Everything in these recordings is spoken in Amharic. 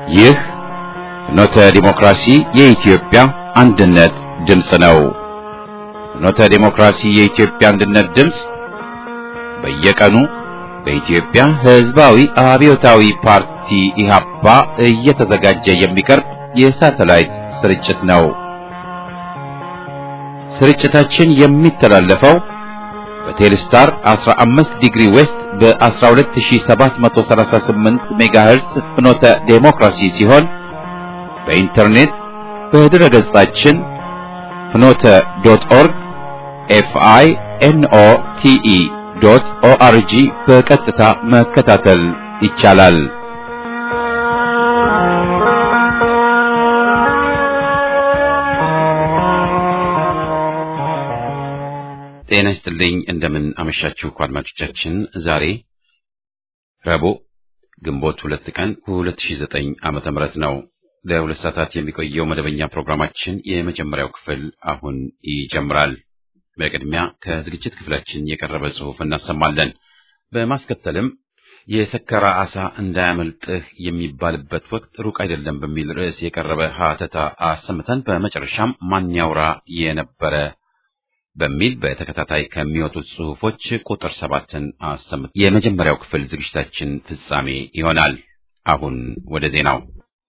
ይህ ፍኖተ ዲሞክራሲ የኢትዮጵያ አንድነት ድምፅ ነው። ፍኖተ ዲሞክራሲ የኢትዮጵያ አንድነት ድምፅ በየቀኑ በኢትዮጵያ ሕዝባዊ አብዮታዊ ፓርቲ ኢህአፓ እየተዘጋጀ የሚቀርብ የሳተላይት ስርጭት ነው። ስርጭታችን የሚተላለፈው በቴሌስታር 15 ዲግሪ ዌስት በ12738 ሜጋሄርስ ፍኖተ ዴሞክራሲ ሲሆን በኢንተርኔት በድረ ገጻችን ፍኖተ ዶት ኦርግ ኤፍአይ ኤንኦ ቲኢ ዶት ኦአርጂ በቀጥታ መከታተል ይቻላል። ጤና ይስጥልኝ። እንደምን አመሻችሁ አድማጮቻችን። ዛሬ ረቡዕ ግንቦት ሁለት ቀን 2009 ዓመተ ምህረት ነው። ለሁለት ሰዓታት የሚቆየው መደበኛ ፕሮግራማችን የመጀመሪያው ክፍል አሁን ይጀምራል። በቅድሚያ ከዝግጅት ክፍላችን የቀረበ ጽሑፍ እናሰማለን። በማስከተልም የሰከራ ዓሣ እንዳያመልጥህ የሚባልበት ወቅት ሩቅ አይደለም በሚል ርዕስ የቀረበ ሀተታ አሰምተን በመጨረሻም ማን ያውራ የነበረ በሚል በተከታታይ ከሚወጡት ጽሑፎች ቁጥር ሰባትን አሰምት የመጀመሪያው ክፍል ዝግጅታችን ፍጻሜ ይሆናል። አሁን ወደ ዜናው።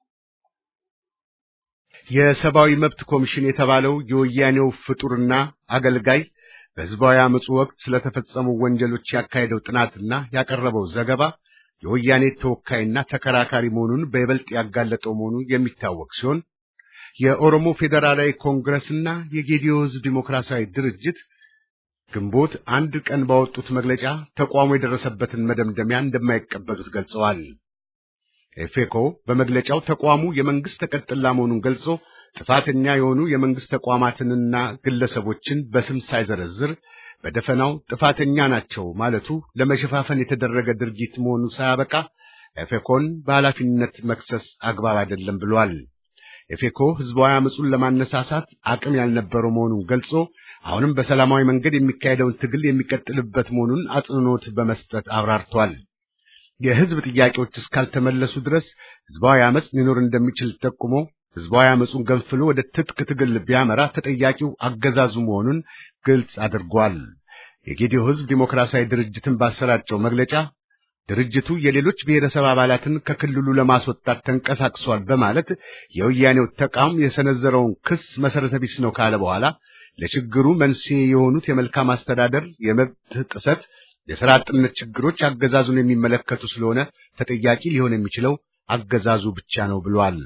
የሰብአዊ መብት ኮሚሽን የተባለው የወያኔው ፍጡርና አገልጋይ በሕዝባዊ አመፁ ወቅት ስለተፈጸሙ ወንጀሎች ያካሄደው ጥናትና ያቀረበው ዘገባ የወያኔ ተወካይና ተከራካሪ መሆኑን በይበልጥ ያጋለጠው መሆኑ የሚታወቅ ሲሆን የኦሮሞ ፌዴራላዊ ኮንግረስና የጌዲዮ ሕዝብ ዲሞክራሲያዊ ድርጅት ግንቦት አንድ ቀን ባወጡት መግለጫ ተቋሙ የደረሰበትን መደምደሚያ እንደማይቀበሉት ገልጸዋል። ኤፌኮ በመግለጫው ተቋሙ የመንግስት ተቀጥላ መሆኑን ገልጾ ጥፋተኛ የሆኑ የመንግስት ተቋማትንና ግለሰቦችን በስም ሳይዘረዝር በደፈናው ጥፋተኛ ናቸው ማለቱ ለመሸፋፈን የተደረገ ድርጊት መሆኑ ሳያበቃ ኤፌኮን በኃላፊነት መክሰስ አግባብ አይደለም ብሏል። ኤፌኮ ህዝባዊ አመፁን ለማነሳሳት አቅም ያልነበረው መሆኑን ገልጾ አሁንም በሰላማዊ መንገድ የሚካሄደውን ትግል የሚቀጥልበት መሆኑን አጽንዖት በመስጠት አብራርቷል። የህዝብ ጥያቄዎች እስካልተመለሱ ድረስ ህዝባዊ አመፅ ሊኖር እንደሚችል ጠቁሞ ህዝባዊ አመፁን ገንፍሎ ወደ ትጥቅ ትግል ቢያመራ ተጠያቂው አገዛዙ መሆኑን ግልጽ አድርጓል። የጌዲዮ ህዝብ ዲሞክራሲያዊ ድርጅትን ባሰራጨው መግለጫ ድርጅቱ የሌሎች ብሔረሰብ አባላትን ከክልሉ ለማስወጣት ተንቀሳቅሷል በማለት የወያኔው ተቋም የሰነዘረውን ክስ መሰረተ ቢስ ነው ካለ በኋላ ለችግሩ መንስኤ የሆኑት የመልካም አስተዳደር፣ የመብት ጥሰት፣ የሥራ አጥነት ችግሮች አገዛዙን የሚመለከቱ ስለሆነ ተጠያቂ ሊሆን የሚችለው አገዛዙ ብቻ ነው ብሏል።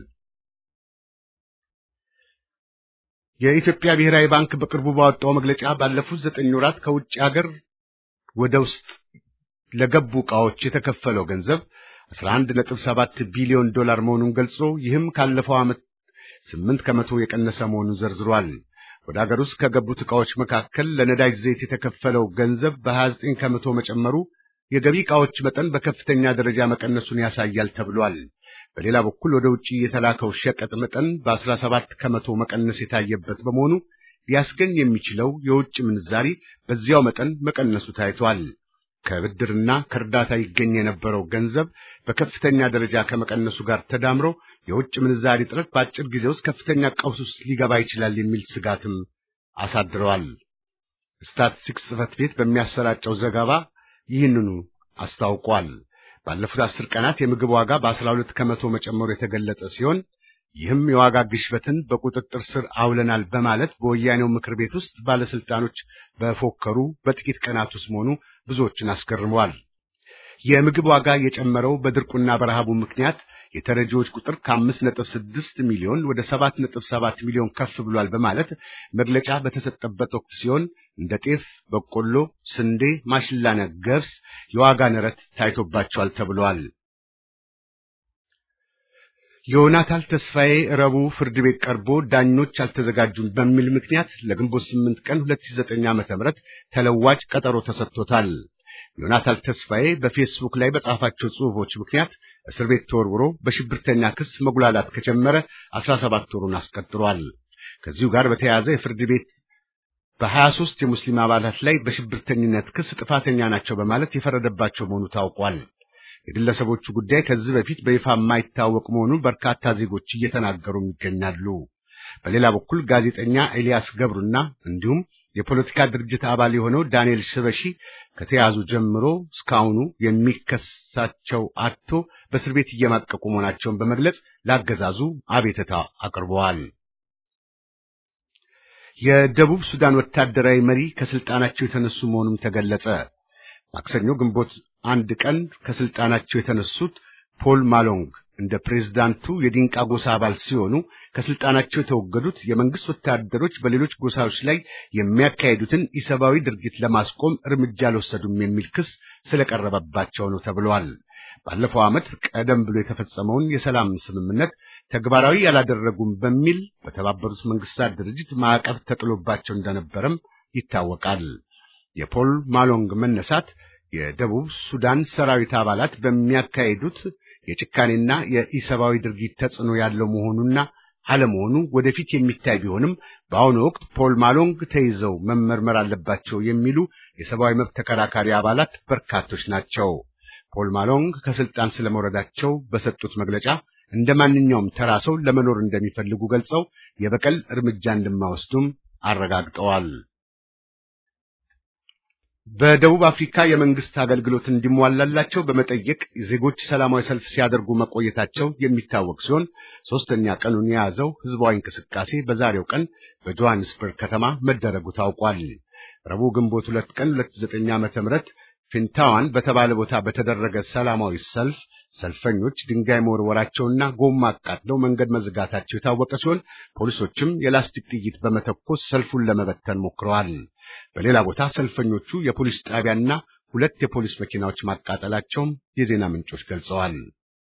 የኢትዮጵያ ብሔራዊ ባንክ በቅርቡ ባወጣው መግለጫ ባለፉት ዘጠኝ ወራት ከውጭ ሀገር ወደ ውስጥ ለገቡ ዕቃዎች የተከፈለው ገንዘብ 11.7 ቢሊዮን ዶላር መሆኑን ገልጾ ይህም ካለፈው ዓመት 8 ከመቶ የቀነሰ መሆኑን ዘርዝሯል። ወደ ሀገር ውስጥ ከገቡት ዕቃዎች መካከል ለነዳጅ ዘይት የተከፈለው ገንዘብ በ29 ከመቶ መጨመሩ የገቢ ዕቃዎች መጠን በከፍተኛ ደረጃ መቀነሱን ያሳያል ተብሏል። በሌላ በኩል ወደ ውጭ የተላከው ሸቀጥ መጠን በ17 ከመቶ መቀነስ የታየበት በመሆኑ ሊያስገኝ የሚችለው የውጭ ምንዛሪ በዚያው መጠን መቀነሱ ታይቷል። ከብድርና ከእርዳታ ይገኝ የነበረው ገንዘብ በከፍተኛ ደረጃ ከመቀነሱ ጋር ተዳምሮ የውጭ ምንዛሪ እጥረት በአጭር ጊዜ ውስጥ ከፍተኛ ቀውስ ውስጥ ሊገባ ይችላል የሚል ስጋትም አሳድረዋል። ስታትስቲክስ ጽሕፈት ቤት በሚያሰራጨው ዘገባ ይህንኑ አስታውቋል። ባለፉት አስር ቀናት የምግብ ዋጋ በአስራ ሁለት ከመቶ መጨመሩ የተገለጸ ሲሆን ይህም የዋጋ ግሽበትን በቁጥጥር ስር አውለናል በማለት በወያኔው ምክር ቤት ውስጥ ባለስልጣኖች በፎከሩ በጥቂት ቀናት ውስጥ መሆኑ ብዙዎችን አስገርመዋል። የምግብ ዋጋ የጨመረው በድርቁና በረሃቡ ምክንያት የተረጂዎች ቁጥር ከአምስት ነጥብ ስድስት ሚሊዮን ወደ ሰባት ነጥብ ሰባት ሚሊዮን ከፍ ብሏል በማለት መግለጫ በተሰጠበት ወቅት ሲሆን እንደ ጤፍ፣ በቆሎ፣ ስንዴ፣ ማሽላና ገብስ የዋጋ ንረት ታይቶባቸዋል ተብሏል። ዮናታን ተስፋዬ ረቡዕ ፍርድ ቤት ቀርቦ ዳኞች አልተዘጋጁም በሚል ምክንያት ለግንቦት 8 ቀን 2009 ዓ.ም ተለዋጭ ቀጠሮ ተሰጥቶታል። ዮናታን ተስፋዬ በፌስቡክ ላይ በጻፋቸው ጽሑፎች ምክንያት እስር ቤት ተወርውሮ በሽብርተኛ ክስ መጉላላት ከጀመረ 17 ወሩን አስቆጥሯል። ከዚሁ ጋር በተያያዘ የፍርድ ቤት በ23 የሙስሊም አባላት ላይ በሽብርተኝነት ክስ ጥፋተኛ ናቸው በማለት የፈረደባቸው መሆኑ ታውቋል። የግለሰቦቹ ጉዳይ ከዚህ በፊት በይፋ የማይታወቅ መሆኑን በርካታ ዜጎች እየተናገሩም ይገኛሉ። በሌላ በኩል ጋዜጠኛ ኤልያስ ገብሩና እንዲሁም የፖለቲካ ድርጅት አባል የሆነው ዳንኤል ሽበሺ ከተያዙ ጀምሮ እስካሁኑ የሚከሳቸው አጥቶ በእስር ቤት እየማቀቁ መሆናቸውን በመግለጽ ላገዛዙ አቤትታ አቅርበዋል። የደቡብ ሱዳን ወታደራዊ መሪ ከስልጣናቸው የተነሱ መሆኑም ተገለጸ። ማክሰኞ ግንቦት አንድ ቀን ከስልጣናቸው የተነሱት ፖል ማሎንግ እንደ ፕሬዝዳንቱ የዲንቃ ጎሳ አባል ሲሆኑ ከስልጣናቸው የተወገዱት የመንግስት ወታደሮች በሌሎች ጎሳዎች ላይ የሚያካሄዱትን ኢሰብአዊ ድርጊት ለማስቆም እርምጃ አልወሰዱም የሚል ክስ ስለቀረበባቸው ነው ተብሏል። ባለፈው ዓመት ቀደም ብሎ የተፈጸመውን የሰላም ስምምነት ተግባራዊ ያላደረጉም በሚል በተባበሩት መንግስታት ድርጅት ማዕቀብ ተጥሎባቸው እንደነበረም ይታወቃል። የፖል ማሎንግ መነሳት የደቡብ ሱዳን ሰራዊት አባላት በሚያካሂዱት የጭካኔና የኢሰብአዊ ድርጊት ተጽዕኖ ያለው መሆኑና አለመሆኑ ወደፊት የሚታይ ቢሆንም በአሁኑ ወቅት ፖል ማሎንግ ተይዘው መመርመር አለባቸው የሚሉ የሰብአዊ መብት ተከራካሪ አባላት በርካቶች ናቸው። ፖል ማሎንግ ከስልጣን ስለመውረዳቸው በሰጡት መግለጫ እንደ ማንኛውም ተራ ሰው ለመኖር እንደሚፈልጉ ገልጸው የበቀል እርምጃ እንደማይወስዱም አረጋግጠዋል። በደቡብ አፍሪካ የመንግስት አገልግሎት እንዲሟላላቸው በመጠየቅ ዜጎች ሰላማዊ ሰልፍ ሲያደርጉ መቆየታቸው የሚታወቅ ሲሆን ሶስተኛ ቀኑን የያዘው ህዝባዊ እንቅስቃሴ በዛሬው ቀን በጆሃንስበርግ ከተማ መደረጉ ታውቋል። ረቡዕ ግንቦት ሁለት ቀን 2009 ዓመተ ምህረት ፊንታዋን በተባለ ቦታ በተደረገ ሰላማዊ ሰልፍ ሰልፈኞች ድንጋይ መወርወራቸውና ጎማ አቃጥለው መንገድ መዝጋታቸው የታወቀ ሲሆን ፖሊሶችም የላስቲክ ጥይት በመተኮስ ሰልፉን ለመበተን ሞክረዋል። በሌላ ቦታ ሰልፈኞቹ የፖሊስ ጣቢያና ሁለት የፖሊስ መኪናዎች ማቃጠላቸውም የዜና ምንጮች ገልጸዋል።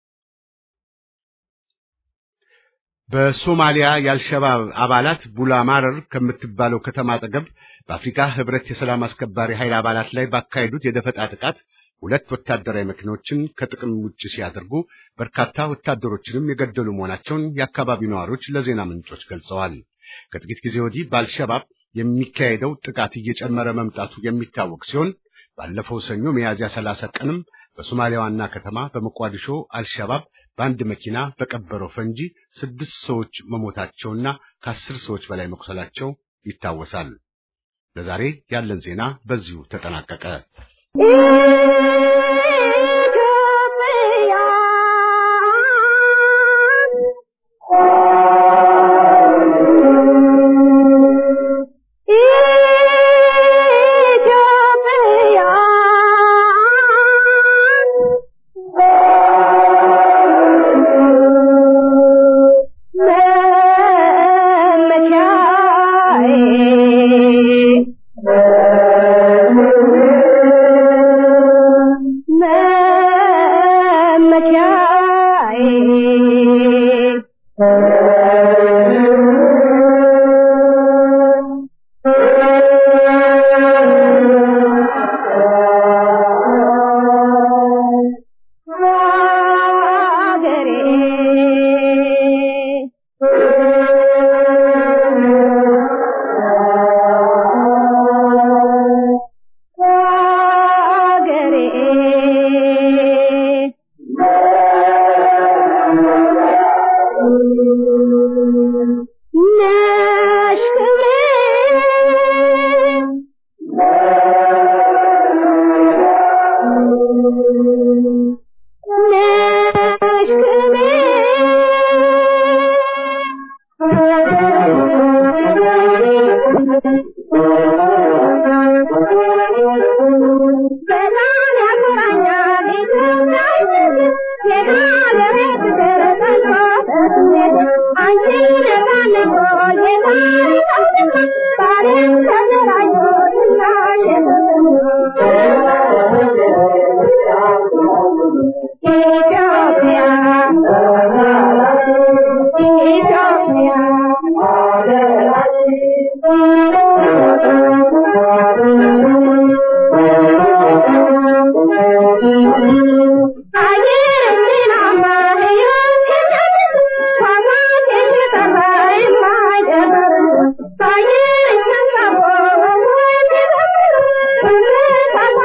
በሶማሊያ የአልሸባብ አባላት ቡላማረር ከምትባለው ከተማ አጠገብ በአፍሪካ ህብረት የሰላም አስከባሪ ኃይል አባላት ላይ ባካሄዱት የደፈጣ ጥቃት ሁለት ወታደራዊ መኪኖችን ከጥቅም ውጭ ሲያደርጉ በርካታ ወታደሮችንም የገደሉ መሆናቸውን የአካባቢው ነዋሪዎች ለዜና ምንጮች ገልጸዋል። ከጥቂት ጊዜ ወዲህ በአልሸባብ የሚካሄደው ጥቃት እየጨመረ መምጣቱ የሚታወቅ ሲሆን ባለፈው ሰኞ ሚያዝያ ሰላሳ ቀንም በሶማሊያ ዋና ከተማ በሞቃዲሾ አልሸባብ በአንድ መኪና በቀበረው ፈንጂ ስድስት ሰዎች መሞታቸውና ከአስር ሰዎች በላይ መቁሰላቸው ይታወሳል። ለዛሬ ያለን ዜና በዚሁ ተጠናቀቀ። Thank you.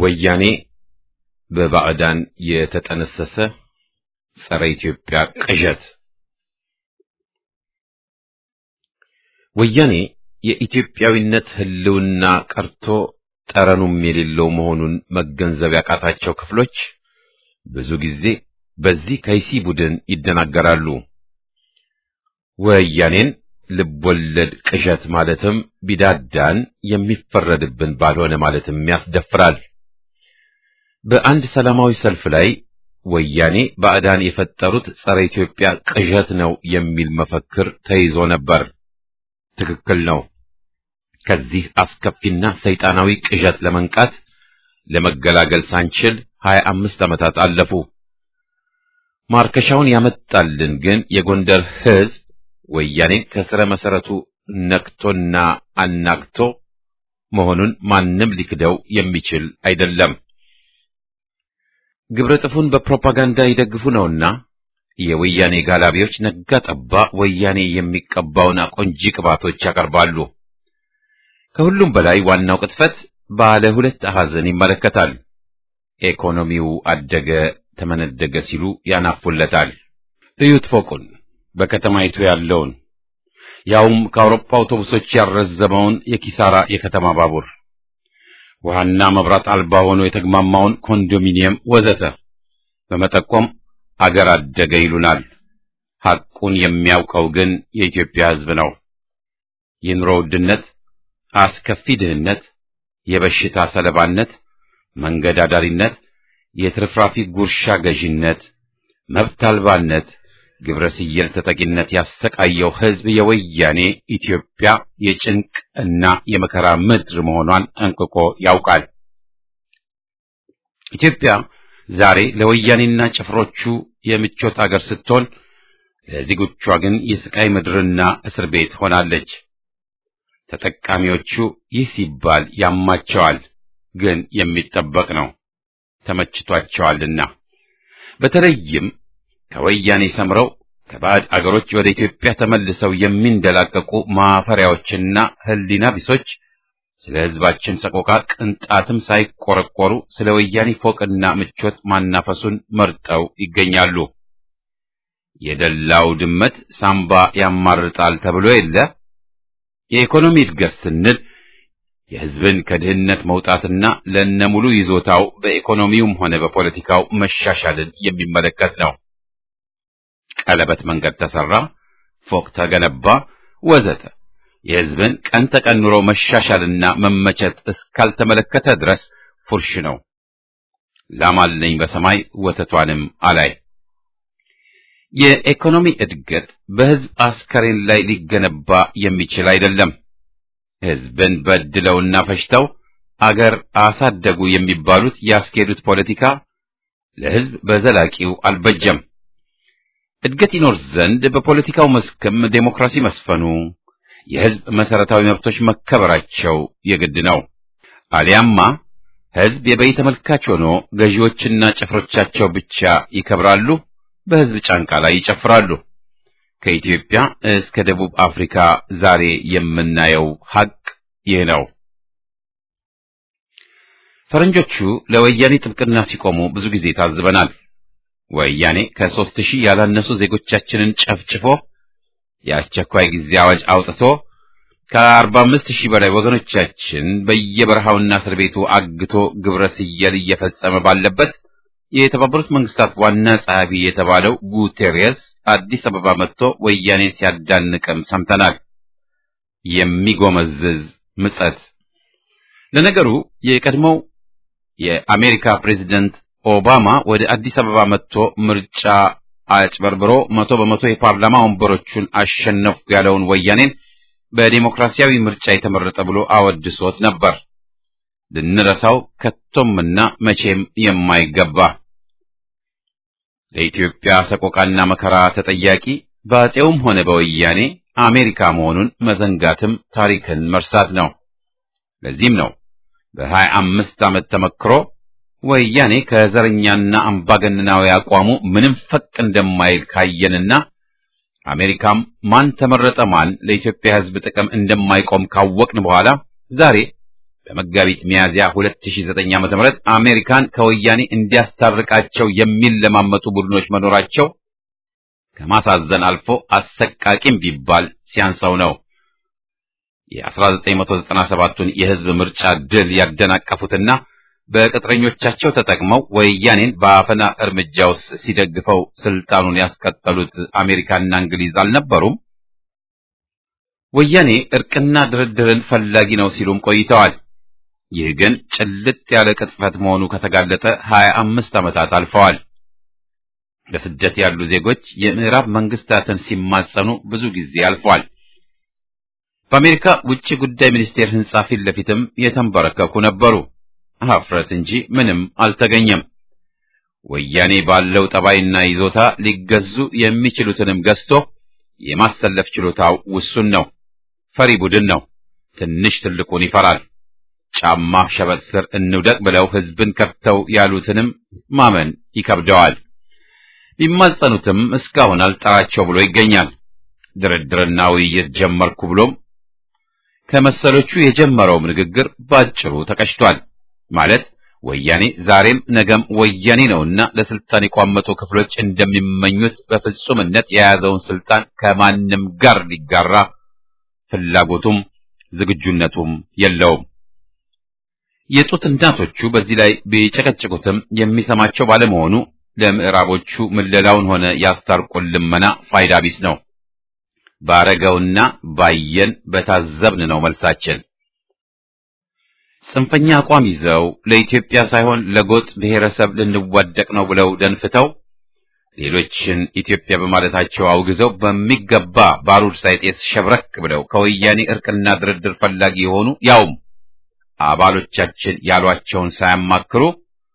ወያኔ በባዕዳን የተጠነሰሰ ጸረ ኢትዮጵያ ቅዠት። ወያኔ የኢትዮጵያዊነት ሕልውና ቀርቶ ጠረኑም የሌለው መሆኑን መገንዘብ ያቃታቸው ክፍሎች ብዙ ጊዜ በዚህ ከይሲ ቡድን ይደናገራሉ። ወያኔን ልቦለድ ቅዠት ማለትም ቢዳዳን የሚፈረድብን ባልሆነ ማለትም ያስደፍራል። በአንድ ሰላማዊ ሰልፍ ላይ ወያኔ ባዕዳን የፈጠሩት ጸረ ኢትዮጵያ ቅዠት ነው የሚል መፈክር ተይዞ ነበር። ትክክል ነው። ከዚህ አስከፊና ሰይጣናዊ ቅዠት ለመንቃት ለመገላገል ሳንችል ሀያ አምስት ዓመታት አለፉ። ማርከሻውን ያመጣልን ግን የጎንደር ሕዝብ ወያኔን ከስረ መሰረቱ ነክቶና አናክቶ መሆኑን ማንም ሊክደው የሚችል አይደለም። ግብረ ጥፉን በፕሮፓጋንዳ ይደግፉ ነውና የወያኔ ጋላቢዎች ነጋ ጠባ ወያኔ የሚቀባውን አቆንጂ ቅባቶች ያቀርባሉ። ከሁሉም በላይ ዋናው ቅጥፈት ባለ ሁለት አሐዘን ይመለከታል። ኢኮኖሚው አደገ ተመነደገ ሲሉ ያናፉለታል። እዩት ፎቁን በከተማይቱ ያለውን ያውም ከአውሮፓ አውቶቡሶች ያረዘመውን የኪሳራ የከተማ ባቡር ውሃና መብራት አልባ ሆኖ የተግማማውን ኮንዶሚኒየም ወዘተ በመጠቆም አገር አደገ ይሉናል። ሐቁን የሚያውቀው ግን የኢትዮጵያ ሕዝብ ነው። የኑሮ ውድነት፣ አስከፊ ድህነት፣ የበሽታ ሰለባነት፣ መንገድ አዳሪነት፣ የትርፍራፊ ጉርሻ ገዥነት፣ መብት አልባነት፣ ግብረ ስየል ተጠቂነት ያሰቃየው ሕዝብ የወያኔ ኢትዮጵያ የጭንቅ እና የመከራ ምድር መሆኗን ጠንቅቆ ያውቃል። ኢትዮጵያ ዛሬ ለወያኔና ጭፍሮቹ የምቾት አገር ስትሆን ለዜጎቿ ግን የስቃይ ምድርና እስር ቤት ሆናለች። ተጠቃሚዎቹ ይህ ሲባል ያማቸዋል፣ ግን የሚጠበቅ ነው። ተመችቷቸዋልና በተለይም ከወያኔ ሰምረው ከባዕድ አገሮች ወደ ኢትዮጵያ ተመልሰው የሚንደላቀቁ ማፈሪያዎችና ሕሊና ቢሶች ስለ ሕዝባችን ሰቆቃ ቅንጣትም ሳይቆረቆሩ ስለ ወያኔ ፎቅና ምቾት ማናፈሱን መርጠው ይገኛሉ። የደላው ድመት ሳምባ ያማርጣል ተብሎ የለ። የኢኮኖሚ እድገት ስንል የሕዝብን ከድህነት መውጣትና ለነሙሉ ይዞታው በኢኮኖሚውም ሆነ በፖለቲካው መሻሻልን የሚመለከት ነው። ቀለበት መንገድ ተሰራ፣ ፎቅ ተገነባ፣ ወዘተ የሕዝብን ቀን ተቀን ኑሮ መሻሻልና መመቸት እስካልተመለከተ ድረስ ፉርሽ ነው። ላም አለኝ በሰማይ ወተቷንም አላይ። የኢኮኖሚ እድገት በሕዝብ አስከሬን ላይ ሊገነባ የሚችል አይደለም። ሕዝብን በድለውና ፈጅተው አገር አሳደጉ የሚባሉት ያስኬዱት ፖለቲካ ለሕዝብ በዘላቂው አልበጀም። እድገት ይኖር ዘንድ በፖለቲካው መስክም ዴሞክራሲ መስፈኑ፣ የሕዝብ መሰረታዊ መብቶች መከበራቸው የግድ ነው። አሊያማ ሕዝብ የበይ ተመልካች ሆኖ ገዢዎችና ጭፍሮቻቸው ብቻ ይከብራሉ፣ በሕዝብ ጫንቃ ላይ ይጨፍራሉ። ከኢትዮጵያ እስከ ደቡብ አፍሪካ ዛሬ የምናየው ሐቅ ይህ ነው። ፈረንጆቹ ለወያኔ ጥብቅና ሲቆሙ ብዙ ጊዜ ታዝበናል። ወያኔ ከሦስት ሺህ ያላነሱ ዜጎቻችንን ጨፍጭፎ የአስቸኳይ ጊዜ አዋጅ አውጥቶ ከአርባ አምስት ሺህ በላይ ወገኖቻችን በየበረሃውና እስር ቤቱ አግቶ ግብረ ስየል እየፈጸመ ባለበት የተባበሩት መንግስታት ዋና ጸሐፊ የተባለው ጉቴሬስ አዲስ አበባ መጥቶ ወያኔን ሲያዳንቅም ሰምተናል። የሚጎመዝዝ ምጸት። ለነገሩ የቀድሞው የአሜሪካ ፕሬዚደንት ኦባማ ወደ አዲስ አበባ መጥቶ ምርጫ አጭበርብሮ መቶ በመቶ የፓርላማ ወንበሮቹን አሸነፍኩ ያለውን ወያኔን በዲሞክራሲያዊ ምርጫ የተመረጠ ብሎ አወድሶት ነበር። ልንረሳው ከቶምና መቼም የማይገባ ለኢትዮጵያ ሰቆቃና መከራ ተጠያቂ በአፄውም ሆነ በወያኔ አሜሪካ መሆኑን መዘንጋትም ታሪክን መርሳት ነው። ለዚህም ነው በሀያ አምስት ዓመት ተመክሮ ወያኔ ከዘረኛና አምባገነናዊ አቋሙ ምንም ፈቅ እንደማይል ካየንና አሜሪካም ማን ተመረጠ ማን ለኢትዮጵያ ሕዝብ ጥቅም እንደማይቆም ካወቅን በኋላ ዛሬ በመጋቢት ሚያዝያ 2009 ዓ.ም አሜሪካን ከወያኔ እንዲያስታርቃቸው የሚለማመጡ ቡድኖች መኖራቸው ከማሳዘን አልፎ አሰቃቂም ቢባል ሲያንሰው ነው። የ1997ቱን የህዝብ ምርጫ ድል ያደናቀፉትና በቅጥረኞቻቸው ተጠቅመው ወያኔን በአፈና እርምጃ ውስጥ ሲደግፈው ስልጣኑን ያስቀጠሉት አሜሪካና እንግሊዝ አልነበሩም? ወያኔ እርቅና ድርድርን ፈላጊ ነው ሲሉም ቆይተዋል። ይህ ግን ጭልጥ ያለ ቅጥፈት መሆኑ ከተጋለጠ ሀያ አምስት ዓመታት አልፈዋል። በስደት ያሉ ዜጎች የምዕራብ መንግስታትን ሲማጸኑ ብዙ ጊዜ አልፏል። በአሜሪካ ውጭ ጉዳይ ሚኒስቴር ህንጻ ፊት ለፊትም የተንበረከኩ ነበሩ። ሀፍረት እንጂ ምንም አልተገኘም። ወያኔ ባለው ጠባይና ይዞታ ሊገዙ የሚችሉትንም ገዝቶ የማሰለፍ ችሎታው ውሱን ነው። ፈሪ ቡድን ነው። ትንሽ ትልቁን ይፈራል። ጫማ ሸበጥ ስር እንውደቅ ብለው ህዝብን ከብተው ያሉትንም ማመን ይከብደዋል። ቢማጸኑትም እስካሁን አልጠራቸው ብሎ ይገኛል። ድርድርና ውይይት ጀመርኩ ብሎም ከመሰሎቹ የጀመረውም ንግግር ባጭሩ ተቀጭቷል። ማለት ወያኔ ዛሬም ነገም ወያኔ ነውና ለስልጣን የቋመጡ ክፍሎች እንደሚመኙት በፍጹምነት የያዘውን ስልጣን ከማንም ጋር ሊጋራ ፍላጎቱም ዝግጁነቱም የለውም። የጡት እናቶቹ በዚህ ላይ ቢጨቀጭቁትም የሚሰማቸው ባለመሆኑ ለምዕራቦቹ ምለላውን ሆነ ያስታርቁን ልመና ፋይዳ ቢስ ነው። ባረገውና ባየን በታዘብን ነው መልሳችን። ጽንፈኛ አቋም ይዘው ለኢትዮጵያ ሳይሆን ለጎጥ ብሔረሰብ ልንዋደቅ ነው ብለው ደንፍተው ሌሎችን ኢትዮጵያ በማለታቸው አውግዘው በሚገባ ባሩድ ሳይጤስ ሸብረክ ብለው ከወያኔ እርቅና ድርድር ፈላጊ የሆኑ ያውም አባሎቻችን ያሏቸውን ሳያማክሩ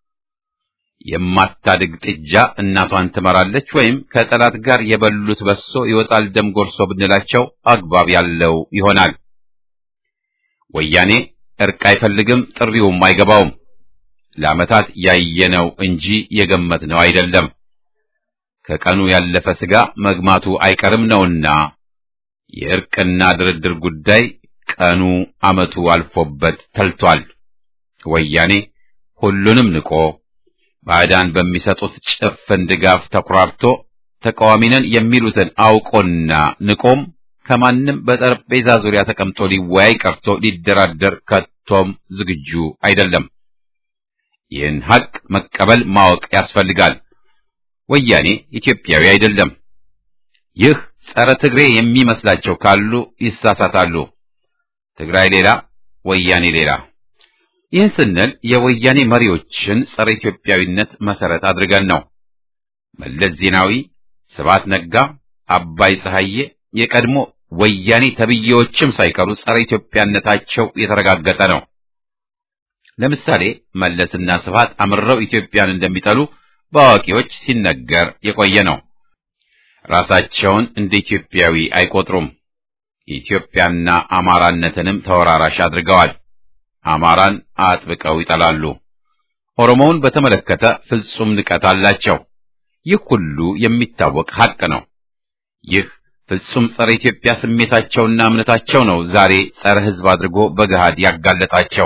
የማታድግ ጥጃ እናቷን ትመራለች ወይም ከጠላት ጋር የበሉት በሶ ይወጣል ደም ጎርሶ ብንላቸው አግባብ ያለው ይሆናል። ወያኔ እርቅ አይፈልግም፣ ጥሪውም አይገባውም። ለዓመታት ያየነው እንጂ የገመትነው አይደለም። ከቀኑ ያለፈ ስጋ መግማቱ አይቀርም ነውና የእርቅና ድርድር ጉዳይ ቀኑ ዓመቱ አልፎበት ተልቷል። ወያኔ ሁሉንም ንቆ ባዕዳን በሚሰጡት ጭፍን ድጋፍ ተኩራርቶ ተቃዋሚ ነን የሚሉትን አውቆና ንቆም ከማንም በጠረጴዛ ዙሪያ ተቀምጦ ሊወያይ ቀርቶ ሊደራደር ከቶም ዝግጁ አይደለም። ይህን ሐቅ መቀበል ማወቅ ያስፈልጋል። ወያኔ ኢትዮጵያዊ አይደለም። ይህ ጸረ ትግሬ የሚመስላቸው ካሉ ይሳሳታሉ። ትግራይ ሌላ፣ ወያኔ ሌላ። ይህን ስንል የወያኔ መሪዎችን ጸረ ኢትዮጵያዊነት መሰረት አድርገን ነው። መለስ ዜናዊ፣ ስብሐት ነጋ፣ አባይ ፀሐዬ የቀድሞ ወያኔ ተብዬዎችም ሳይቀሩ ጸረ ኢትዮጵያነታቸው የተረጋገጠ ነው። ለምሳሌ መለስና ስብሐት አምረው ኢትዮጵያን እንደሚጠሉ በአዋቂዎች ሲነገር የቆየ ነው። ራሳቸውን እንደ ኢትዮጵያዊ አይቆጥሩም። ኢትዮጵያና አማራነትንም ተወራራሽ አድርገዋል። አማራን አጥብቀው ይጠላሉ። ኦሮሞውን በተመለከተ ፍጹም ንቀት አላቸው። ይህ ሁሉ የሚታወቅ ሐቅ ነው። ይህ ፍጹም ጸረ ኢትዮጵያ ስሜታቸውና እምነታቸው ነው ዛሬ ጸረ ሕዝብ አድርጎ በገሃድ ያጋለጣቸው።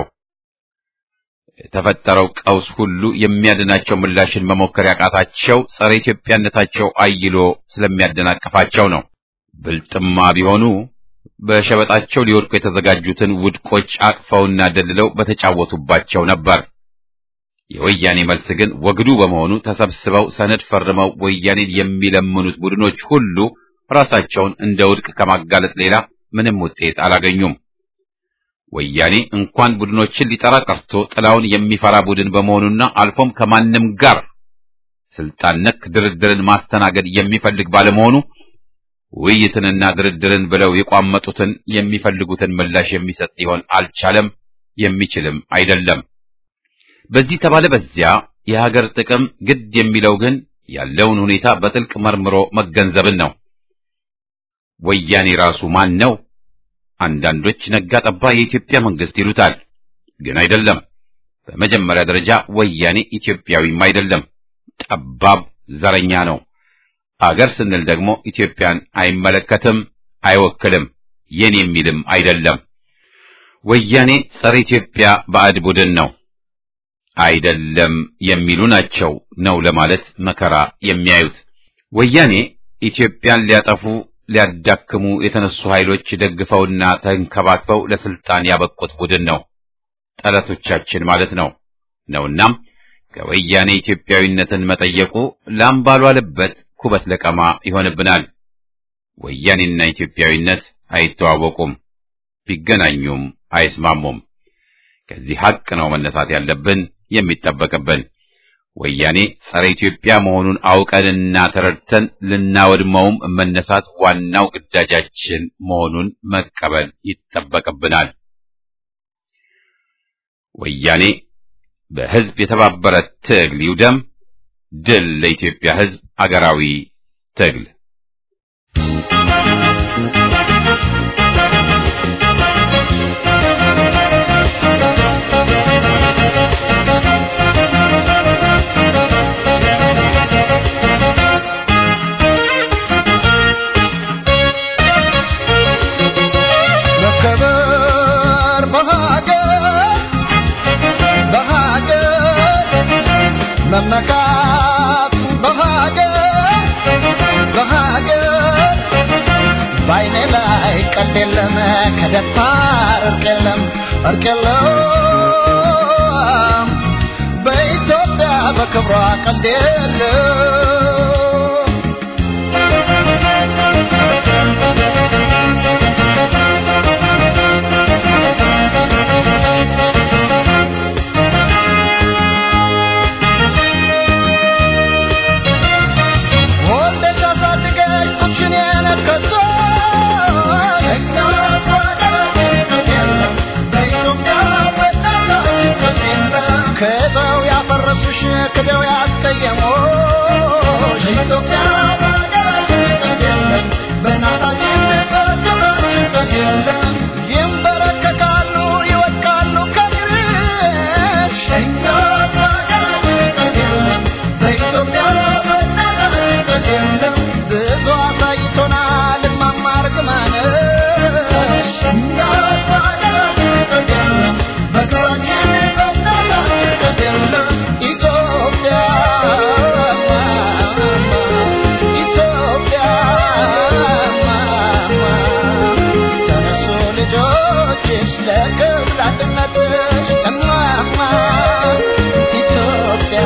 የተፈጠረው ቀውስ ሁሉ የሚያድናቸው ምላሽን መሞከር ያቃታቸው ጸረ ኢትዮጵያነታቸው አይሎ ስለሚያደናቅፋቸው ነው። ብልጥማ ቢሆኑ በሸበጣቸው ሊወድቁ የተዘጋጁትን ውድቆች አቅፈውና ደልለው በተጫወቱባቸው ነበር። የወያኔ መልስ ግን ወግዱ በመሆኑ ተሰብስበው ሰነድ ፈርመው ወያኔን የሚለምኑት ቡድኖች ሁሉ ራሳቸውን እንደ ውድቅ ከማጋለጥ ሌላ ምንም ውጤት አላገኙም። ወያኔ እንኳን ቡድኖችን ሊጠራ ቀርቶ ጥላውን የሚፈራ ቡድን በመሆኑና አልፎም ከማንም ጋር ስልጣን ነክ ድርድርን ማስተናገድ የሚፈልግ ባለመሆኑ ውይይትንና ድርድርን ብለው የቋመጡትን የሚፈልጉትን ምላሽ የሚሰጥ ሊሆን አልቻለም፣ የሚችልም አይደለም። በዚህ ተባለ በዚያ የሀገር ጥቅም ግድ የሚለው ግን ያለውን ሁኔታ በጥልቅ መርምሮ መገንዘብን ነው። ወያኔ ራሱ ማን ነው? አንዳንዶች ነጋ ጠባ የኢትዮጵያ መንግስት ይሉታል፣ ግን አይደለም። በመጀመሪያ ደረጃ ወያኔ ኢትዮጵያዊም አይደለም፣ ጠባብ ዘረኛ ነው። አገር ስንል ደግሞ ኢትዮጵያን አይመለከትም፣ አይወክልም፣ የኔ የሚልም አይደለም። ወያኔ ጸረ ኢትዮጵያ ባዕድ ቡድን ነው አይደለም የሚሉ ናቸው ነው ለማለት መከራ የሚያዩት። ወያኔ ኢትዮጵያን ሊያጠፉ ሊያዳክሙ የተነሱ ኃይሎች ደግፈውና ተንከባክበው ለስልጣን ያበቁት ቡድን ነው፣ ጠላቶቻችን ማለት ነው ነውናም ከወያኔ ኢትዮጵያዊነትን መጠየቁ ላም ባልዋለበት ኩበት ለቀማ ይሆንብናል። ወያኔና ኢትዮጵያዊነት አይተዋወቁም፣ ቢገናኙም አይስማሙም። ከዚህ ሐቅ ነው መነሳት ያለብን የሚጠበቅብን። ወያኔ ጸረ ኢትዮጵያ መሆኑን አውቀንና ተረድተን ልናወድመውም መነሳት ዋናው ግዳጃችን መሆኑን መቀበል ይጠበቅብናል። ወያኔ በሕዝብ የተባበረ ትግል ይውደም። ድል ለኢትዮጵያ ሕዝብ አገራዊ ትግል። መከበር በሀገር በሀገር መመካት በሀገር በሀገር በዓይኔ ላይ ቀልድ የለም ከደፋር እርቅ የለም እርቅ የለም በኢትዮጵያ በክብሯ ቀልድ የለም ወልደሽ አሳድገሽ ጡትሽን የነከሶ ክደው ያፈረሱሽ ክደው ያስቀየሙሽ በእናታችን ይንበረከካሉ ይወድቃሉ ከግርሽ ብዙ አሳይቶናል እማማ እርግማንሽ ኢትዮጵያ ኢትዮጵያ ተነሱ ልጆችሽ ለክብር አንድነትሽ እማማ ኢትዮጵያ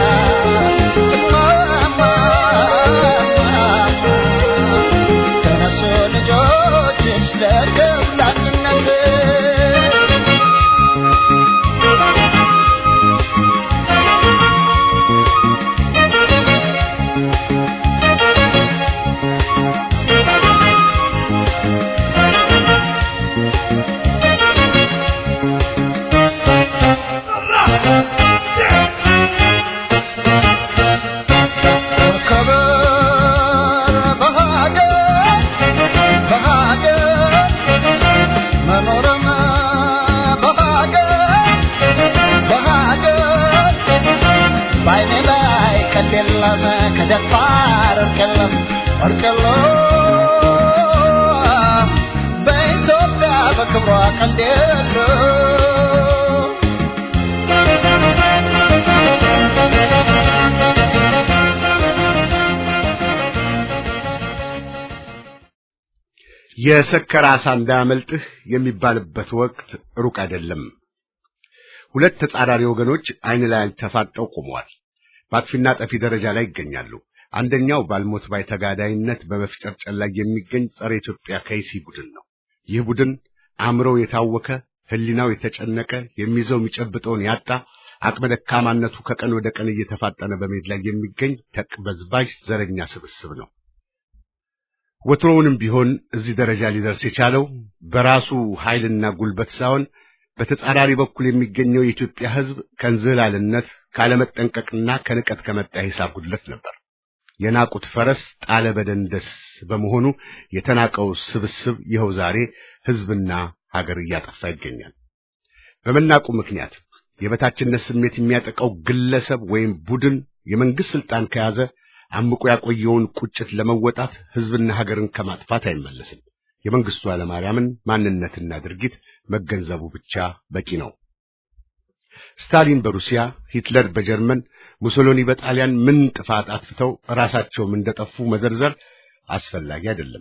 እማማ ተነሱ ልጆችሽ ለክብር አንድነትሽ መከበር በሀገር በሀገር መኖርም በሀገር በሀገር በዓይኔ ላይ ቀልድ የለም ከደፋር እርቅ የለም እርቅ የለም በኢትዮጵያ በክብሯ ቀልድ የለም የሰከረ ዓሣ እንዳያመልጥህ የሚባልበት ወቅት ሩቅ አይደለም። ሁለት ተጻራሪ ወገኖች ዓይን ለዓይን ተፋጠው ቆመዋል። በአጥፊና ጠፊ ደረጃ ላይ ይገኛሉ። አንደኛው ባልሞት ባይ ተጋዳይነት በመፍጨርጨር ላይ የሚገኝ ጸረ ኢትዮጵያ ከይሲ ቡድን ነው። ይህ ቡድን አእምሮው የታወከ ሕሊናው የተጨነቀ የሚይዘው የሚጨብጠውን ያጣ አቅመ ደካማነቱ ከቀን ወደ ቀን እየተፋጠነ በመሄድ ላይ የሚገኝ ተቅበዝባዥ ዘረኛ ስብስብ ነው። ወትሮውንም ቢሆን እዚህ ደረጃ ሊደርስ የቻለው በራሱ ኃይልና ጉልበት ሳይሆን በተጻራሪ በኩል የሚገኘው የኢትዮጵያ ሕዝብ ከእንዝህላልነት ካለመጠንቀቅና ከንቀት ከመጣ ሂሳብ ጉድለት ነበር። የናቁት ፈረስ ጣለ በደንደስ በመሆኑ የተናቀው ስብስብ ይኸው ዛሬ ሕዝብና ሀገር እያጠፋ ይገኛል። በመናቁ ምክንያት የበታችነት ስሜት የሚያጠቃው ግለሰብ ወይም ቡድን የመንግስት ስልጣን ከያዘ አምቆ ያቆየውን ቁጭት ለመወጣት ሕዝብና ሀገርን ከማጥፋት አይመለስም። የመንግስቱ ኃይለማርያምን ማንነትና ድርጊት መገንዘቡ ብቻ በቂ ነው። ስታሊን በሩሲያ፣ ሂትለር በጀርመን፣ ሙሶሎኒ በጣሊያን ምን ጥፋት አጥፍተው ራሳቸውም እንደጠፉ መዘርዘር አስፈላጊ አይደለም።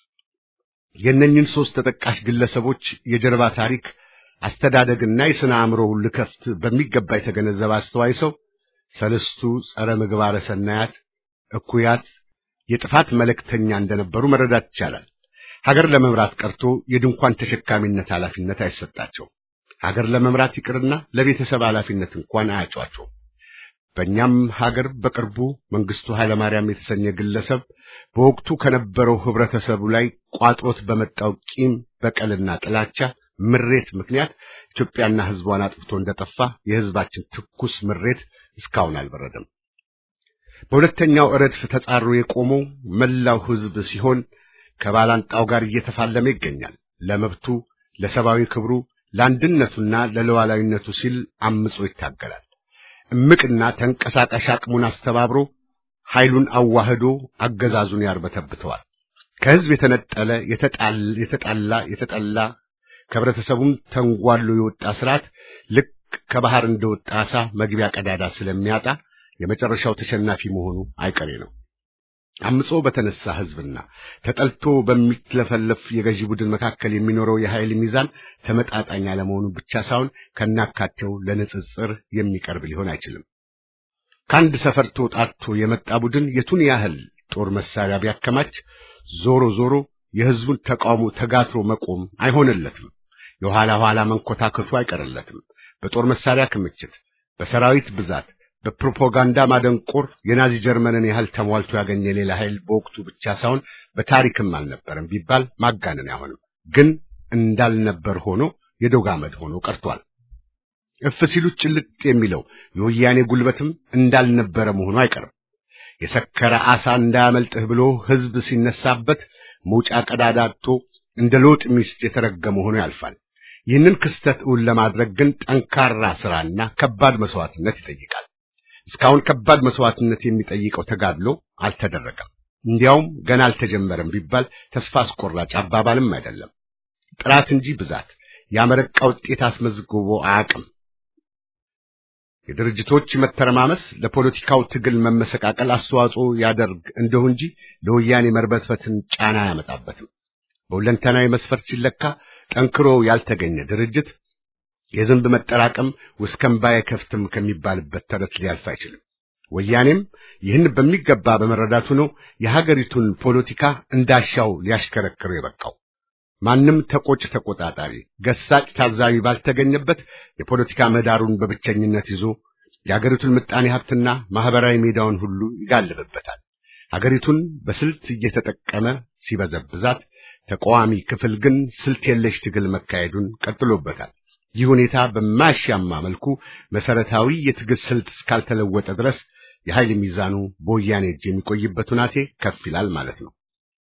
የእነኝን ሶስት ተጠቃሽ ግለሰቦች የጀርባ ታሪክ አስተዳደግና የሥነ አእምሮ ልከፍት በሚገባ የተገነዘበ አስተዋይ ሰው ሰለስቱ ጸረ ምግባረ ሰናያት እኩያት የጥፋት መልእክተኛ እንደነበሩ መረዳት ይቻላል። ሀገር ለመምራት ቀርቶ የድንኳን ተሸካሚነት ኃላፊነት አይሰጣቸው። ሀገር ለመምራት ይቅርና ለቤተሰብ ኃላፊነት እንኳን አያጯቸው። በእኛም ሀገር በቅርቡ መንግስቱ ኃይለማርያም የተሰኘ ግለሰብ በወቅቱ ከነበረው ህብረተሰቡ ላይ ቋጥሮት በመጣው ቂም፣ በቀልና ጥላቻ ምሬት ምክንያት ኢትዮጵያና ህዝቧን አጥፍቶ እንደጠፋ የህዝባችን ትኩስ ምሬት እስካሁን አልበረደም። በሁለተኛው ረድፍ ተጻሮ የቆመው መላው ህዝብ ሲሆን ከባላንጣው ጋር እየተፋለመ ይገኛል። ለመብቱ፣ ለሰብአዊ ክብሩ፣ ለአንድነቱና ለሉዓላዊነቱ ሲል አምጾ ይታገላል። እምቅና ተንቀሳቃሽ አቅሙን አስተባብሮ ኃይሉን አዋህዶ አገዛዙን ያርበተብተዋል። ከህዝብ የተነጠለ የተጣላ የተጠላ ከህብረተሰቡም ተንጓሎ የወጣ ስርዓት ልክ ከባህር እንደወጣ ዓሣ መግቢያ ቀዳዳ ስለሚያጣ የመጨረሻው ተሸናፊ መሆኑ አይቀሬ ነው። አምጾ በተነሳ ህዝብና ተጠልቶ በሚትለፈለፍ የገዢ ቡድን መካከል የሚኖረው የኃይል ሚዛን ተመጣጣኝ አለመሆኑ ብቻ ሳይሆን ከናካቴው ለንጽጽር የሚቀርብ ሊሆን አይችልም። ከአንድ ሰፈር ተውጣቶ የመጣ ቡድን የቱን ያህል ጦር መሳሪያ ቢያከማች ዞሮ ዞሮ የህዝቡን ተቃውሞ ተጋትሮ መቆም አይሆንለትም። የኋላ ኋላ መንኮታከቱ አይቀርለትም። በጦር መሳሪያ ክምችት፣ በሰራዊት ብዛት፣ በፕሮፓጋንዳ ማደንቆር የናዚ ጀርመንን ያህል ተሟልቶ ያገኘ ሌላ ኃይል በወቅቱ ብቻ ሳይሆን በታሪክም አልነበረም ቢባል ማጋነን አይሆንም። ግን እንዳልነበር ሆኖ የዶግ አመድ ሆኖ ቀርቷል። እፍ ሲሉት ጭልጥ የሚለው የወያኔ ጉልበትም እንዳልነበረ መሆኑ አይቀርም። የሰከረ ዓሣ እንዳያመልጥህ ብሎ ህዝብ ሲነሳበት መውጫ ቀዳዳ አጥቶ እንደ ሎጥ ሚስት የተረገመ ሆኖ ያልፋል። ይህንን ክስተት እውን ለማድረግ ግን ጠንካራ ስራና ከባድ መስዋዕትነት ይጠይቃል። እስካሁን ከባድ መስዋዕትነት የሚጠይቀው ተጋድሎ አልተደረገም። እንዲያውም ገና አልተጀመረም ቢባል ተስፋ አስቆራጭ አባባልም አይደለም። ጥራት እንጂ ብዛት ያመረቃ ውጤት አስመዝግቦ አያውቅም። የድርጅቶች መተረማመስ ለፖለቲካው ትግል መመሰቃቀል አስተዋጽኦ ያደርግ እንደሁ እንጂ ለወያኔ መርበትበትን ጫና አያመጣበትም። በሁለንተናዊ መስፈርት ሲለካ ጠንክሮ ያልተገኘ ድርጅት የዝንብ መጠራቀም ውስከምባ አይከፍትም ከሚባልበት ተረት ሊያልፍ አይችልም። ወያኔም ይህን በሚገባ በመረዳቱ ነው የሀገሪቱን ፖለቲካ እንዳሻው ሊያሽከረክረው የበቃው። ማንም ተቆጭ ተቆጣጣሪ፣ ገሳጭ ታዛቢ ባልተገኘበት የፖለቲካ ምህዳሩን በብቸኝነት ይዞ የሀገሪቱን ምጣኔ ሀብትና ማህበራዊ ሜዳውን ሁሉ ይጋልብበታል። ሀገሪቱን በስልት እየተጠቀመ ሲበዘብዛት፣ ተቃዋሚ ክፍል ግን ስልት የለሽ ትግል መካሄዱን ቀጥሎበታል። ይህ ሁኔታ በማያሻማ መልኩ መሰረታዊ የትግል ስልት እስካልተለወጠ ድረስ የኃይል ሚዛኑ በወያኔ እጅ የሚቆይበት ሁናቴ ከፍ ይላል ማለት ነው።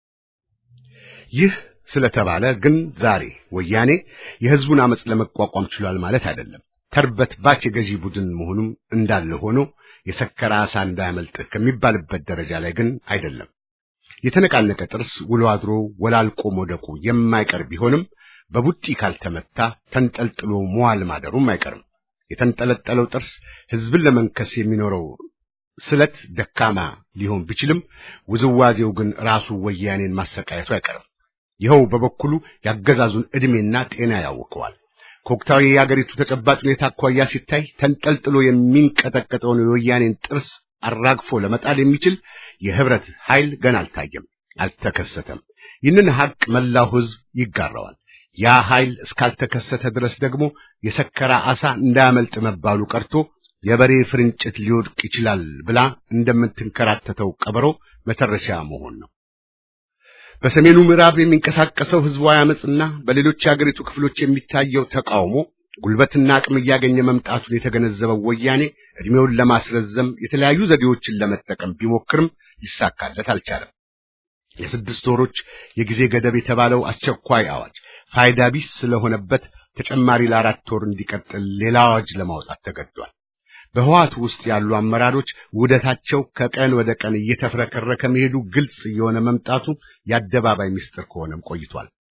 ይህ ስለተባለ ግን ዛሬ ወያኔ የህዝቡን አመጽ ለመቋቋም ችሏል ማለት አይደለም። ተርበት ባች የገዢ ቡድን መሆኑም እንዳለ ሆኖ የሰከረ ዓሣ እንዳያመልጥህ ከሚባልበት ደረጃ ላይ ግን አይደለም። የተነቃነቀ ጥርስ ውሎ አድሮ ወላልቆ መውደቁ የማይቀር ቢሆንም በቡጢ ካልተመታ ተንጠልጥሎ መዋል ማደሩም አይቀርም። የተንጠለጠለው ጥርስ ህዝብን ለመንከስ የሚኖረው ስለት ደካማ ሊሆን ቢችልም ውዝዋዜው ግን ራሱ ወያኔን ማሰቃየቱ አይቀርም። ይኸው በበኩሉ ያገዛዙን ዕድሜና ጤና ያውከዋል። ከወቅታዊ የአገሪቱ ተጨባጭ ሁኔታ አኳያ ሲታይ ተንጠልጥሎ የሚንቀጠቀጠውን የወያኔን ጥርስ አራግፎ ለመጣል የሚችል የህብረት ኃይል ገና አልታየም፣ አልተከሰተም። ይህንን ሐቅ መላው ህዝብ ይጋራዋል። ያ ኃይል እስካልተከሰተ ድረስ ደግሞ የሰከረ ዓሣ እንዳያመልጥ መባሉ ቀርቶ የበሬ ፍርንጭት ሊወድቅ ይችላል ብላ እንደምትንከራተተው ቀበሮ መተረሻ መሆን ነው። በሰሜኑ ምዕራብ የሚንቀሳቀሰው ህዝባዊ አመጽና በሌሎች የአገሪቱ ክፍሎች የሚታየው ተቃውሞ ጉልበትና አቅም እያገኘ መምጣቱን የተገነዘበው ወያኔ እድሜውን ለማስረዘም የተለያዩ ዘዴዎችን ለመጠቀም ቢሞክርም ሊሳካለት አልቻለም። የስድስት ወሮች የጊዜ ገደብ የተባለው አስቸኳይ አዋጅ ፋይዳ ቢስ ስለሆነበት ተጨማሪ ለአራት ወር እንዲቀጥል ሌላ አዋጅ ለማውጣት ተገዷል። በህዋት ውስጥ ያሉ አመራሮች ውህደታቸው ከቀን ወደ ቀን እየተፍረከረከ መሄዱ ግልጽ እየሆነ መምጣቱ የአደባባይ ምስጢር ከሆነም ቆይቷል።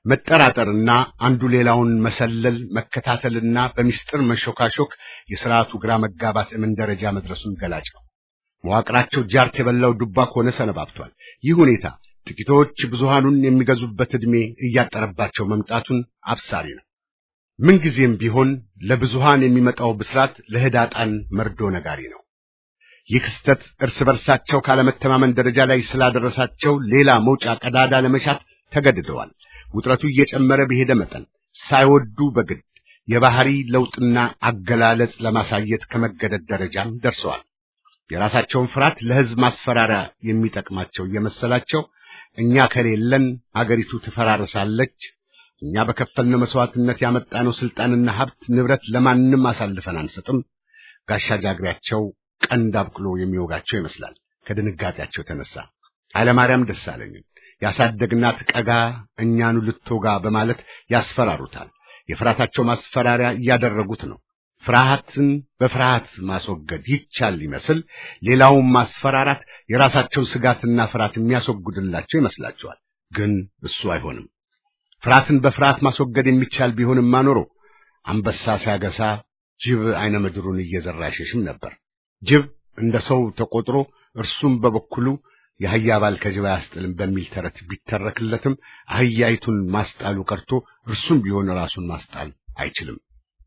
መጠራጠርና አንዱ ሌላውን መሰለል፣ መከታተልና በሚስጥር መሾካሾክ የሥርዓቱ ግራ መጋባት እምን ደረጃ መድረሱን ገላጭ ነው። መዋቅራቸው ጃርት የበላው ዱባ ከሆነ ሰነባብቷል። ይህ ሁኔታ ጥቂቶች ብዙሃኑን የሚገዙበት ዕድሜ እያጠረባቸው መምጣቱን አብሳሪ ነው። ምንጊዜም ቢሆን ለብዙሃን የሚመጣው ብስራት ለህዳጣን መርዶ ነጋሪ ነው። ይህ ክስተት እርስ በርሳቸው ካለመተማመን ደረጃ ላይ ስላደረሳቸው ሌላ መውጫ ቀዳዳ ለመሻት ተገድደዋል። ውጥረቱ እየጨመረ በሄደ መጠን ሳይወዱ በግድ የባህሪ ለውጥና አገላለጽ ለማሳየት ከመገደድ ደረጃም ደርሰዋል። የራሳቸውን ፍርሃት ለሕዝብ ማስፈራሪያ የሚጠቅማቸው እየመሰላቸው እኛ ከሌለን አገሪቱ ትፈራርሳለች፣ እኛ በከፈልነው መስዋዕትነት ያመጣነው ስልጣንና ሀብት ንብረት ለማንም አሳልፈን አንሰጥም፣ ጋሻ ጃግሬያቸው ቀንድ አብቅሎ የሚወጋቸው ይመስላል። ከድንጋጤያቸው የተነሳ ኃይለማርያም ደሳለኝን ያሳደግናት ቀጋ እኛኑ ልትወጋ በማለት ያስፈራሩታል። የፍርሃታቸው ማስፈራሪያ እያደረጉት ነው። ፍርሃትን በፍርሃት ማስወገድ ይቻል ይመስል ሌላውን ማስፈራራት የራሳቸውን ስጋትና ፍርሃት የሚያስወግድላቸው ይመስላቸዋል። ግን እሱ አይሆንም። ፍርሃትን በፍርሃት ማስወገድ የሚቻል ቢሆንም ማኖሮ አንበሳ ሲያገሳ ጅብ አይነ ምድሩን እየዘራ አይሸሽም ነበር። ጅብ እንደ ሰው ተቆጥሮ እርሱም በበኩሉ የአህያ ባል ከጅብ አያስጥልም በሚል ተረት ቢተረክለትም አህያይቱን ማስጣሉ ቀርቶ እርሱም ቢሆን ራሱን ማስጣል አይችልም።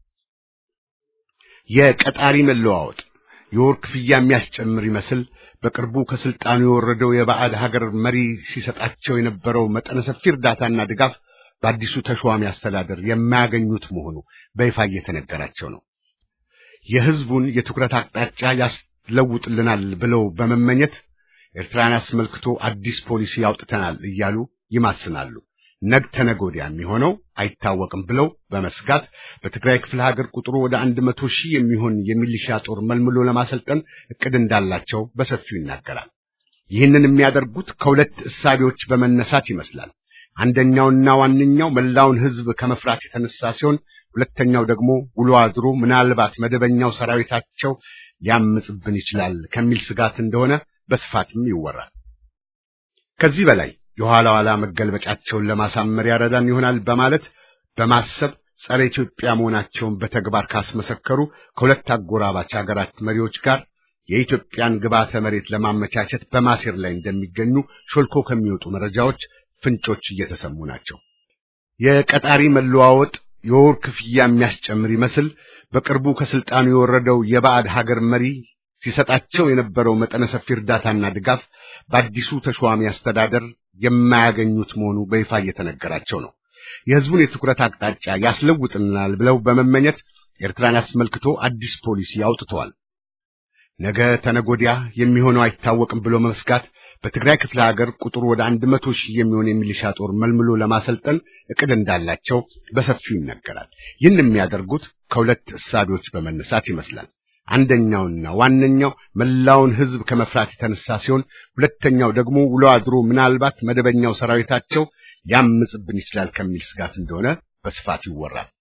የቀጣሪ መለዋወጥ የወር ክፍያ የሚያስጨምር ይመስል በቅርቡ ከስልጣኑ የወረደው የባዕድ ሀገር መሪ ሲሰጣቸው የነበረው መጠነ ሰፊ እርዳታና ድጋፍ በአዲሱ ተሿሚ አስተዳደር የማያገኙት መሆኑ በይፋ እየተነገራቸው ነው። የሕዝቡን የትኩረት አቅጣጫ ያስለውጥልናል ብለው በመመኘት ኤርትራን አስመልክቶ አዲስ ፖሊሲ ያውጥተናል እያሉ ይማስናሉ። ነግ ተነገ ወዲያ የሚሆነው አይታወቅም ብለው በመስጋት በትግራይ ክፍለ ሀገር ቁጥሩ ወደ አንድ መቶ ሺህ የሚሆን የሚሊሻ ጦር መልምሎ ለማሰልጠን እቅድ እንዳላቸው በሰፊው ይናገራል። ይህንን የሚያደርጉት ከሁለት እሳቤዎች በመነሳት ይመስላል። አንደኛውና ዋነኛው መላውን ሕዝብ ከመፍራት የተነሳ ሲሆን፣ ሁለተኛው ደግሞ ውሎ አድሮ ምናልባት መደበኛው ሰራዊታቸው ሊያምጽብን ይችላል ከሚል ስጋት እንደሆነ በስፋትም ይወራል። ከዚህ በላይ የኋላ ኋላ መገልበጫቸውን ለማሳመር ያረዳን ይሆናል በማለት በማሰብ ጸረ ኢትዮጵያ መሆናቸውን በተግባር ካስመሰከሩ ከሁለት አጎራባች ሀገራት መሪዎች ጋር የኢትዮጵያን ግብዓተ መሬት ለማመቻቸት በማሴር ላይ እንደሚገኙ ሾልኮ ከሚወጡ መረጃዎች ፍንጮች እየተሰሙ ናቸው። የቀጣሪ መለዋወጥ የወር ክፍያ የሚያስጨምር ይመስል በቅርቡ ከስልጣኑ የወረደው የባዕድ ሀገር መሪ ሲሰጣቸው የነበረው መጠነ ሰፊ እርዳታና ድጋፍ በአዲሱ ተሿሚ አስተዳደር የማያገኙት መሆኑ በይፋ እየተነገራቸው ነው። የሕዝቡን የትኩረት አቅጣጫ ያስለውጥናል ብለው በመመኘት ኤርትራን አስመልክቶ አዲስ ፖሊሲ አውጥተዋል። ነገ ተነጎዲያ የሚሆነው አይታወቅም ብሎ መስጋት በትግራይ ክፍለ ሀገር ቁጥሩ ወደ አንድ መቶ ሺህ የሚሆን የሚሊሻ ጦር መልምሎ ለማሰልጠን እቅድ እንዳላቸው በሰፊው ይነገራል። ይህን የሚያደርጉት ከሁለት እሳቤዎች በመነሳት ይመስላል። አንደኛውና ዋነኛው መላውን ሕዝብ ከመፍራት የተነሳ ሲሆን፣ ሁለተኛው ደግሞ ውሎ አድሮ ምናልባት መደበኛው ሰራዊታቸው ሊያምጽብን ይችላል ከሚል ስጋት እንደሆነ በስፋት ይወራል።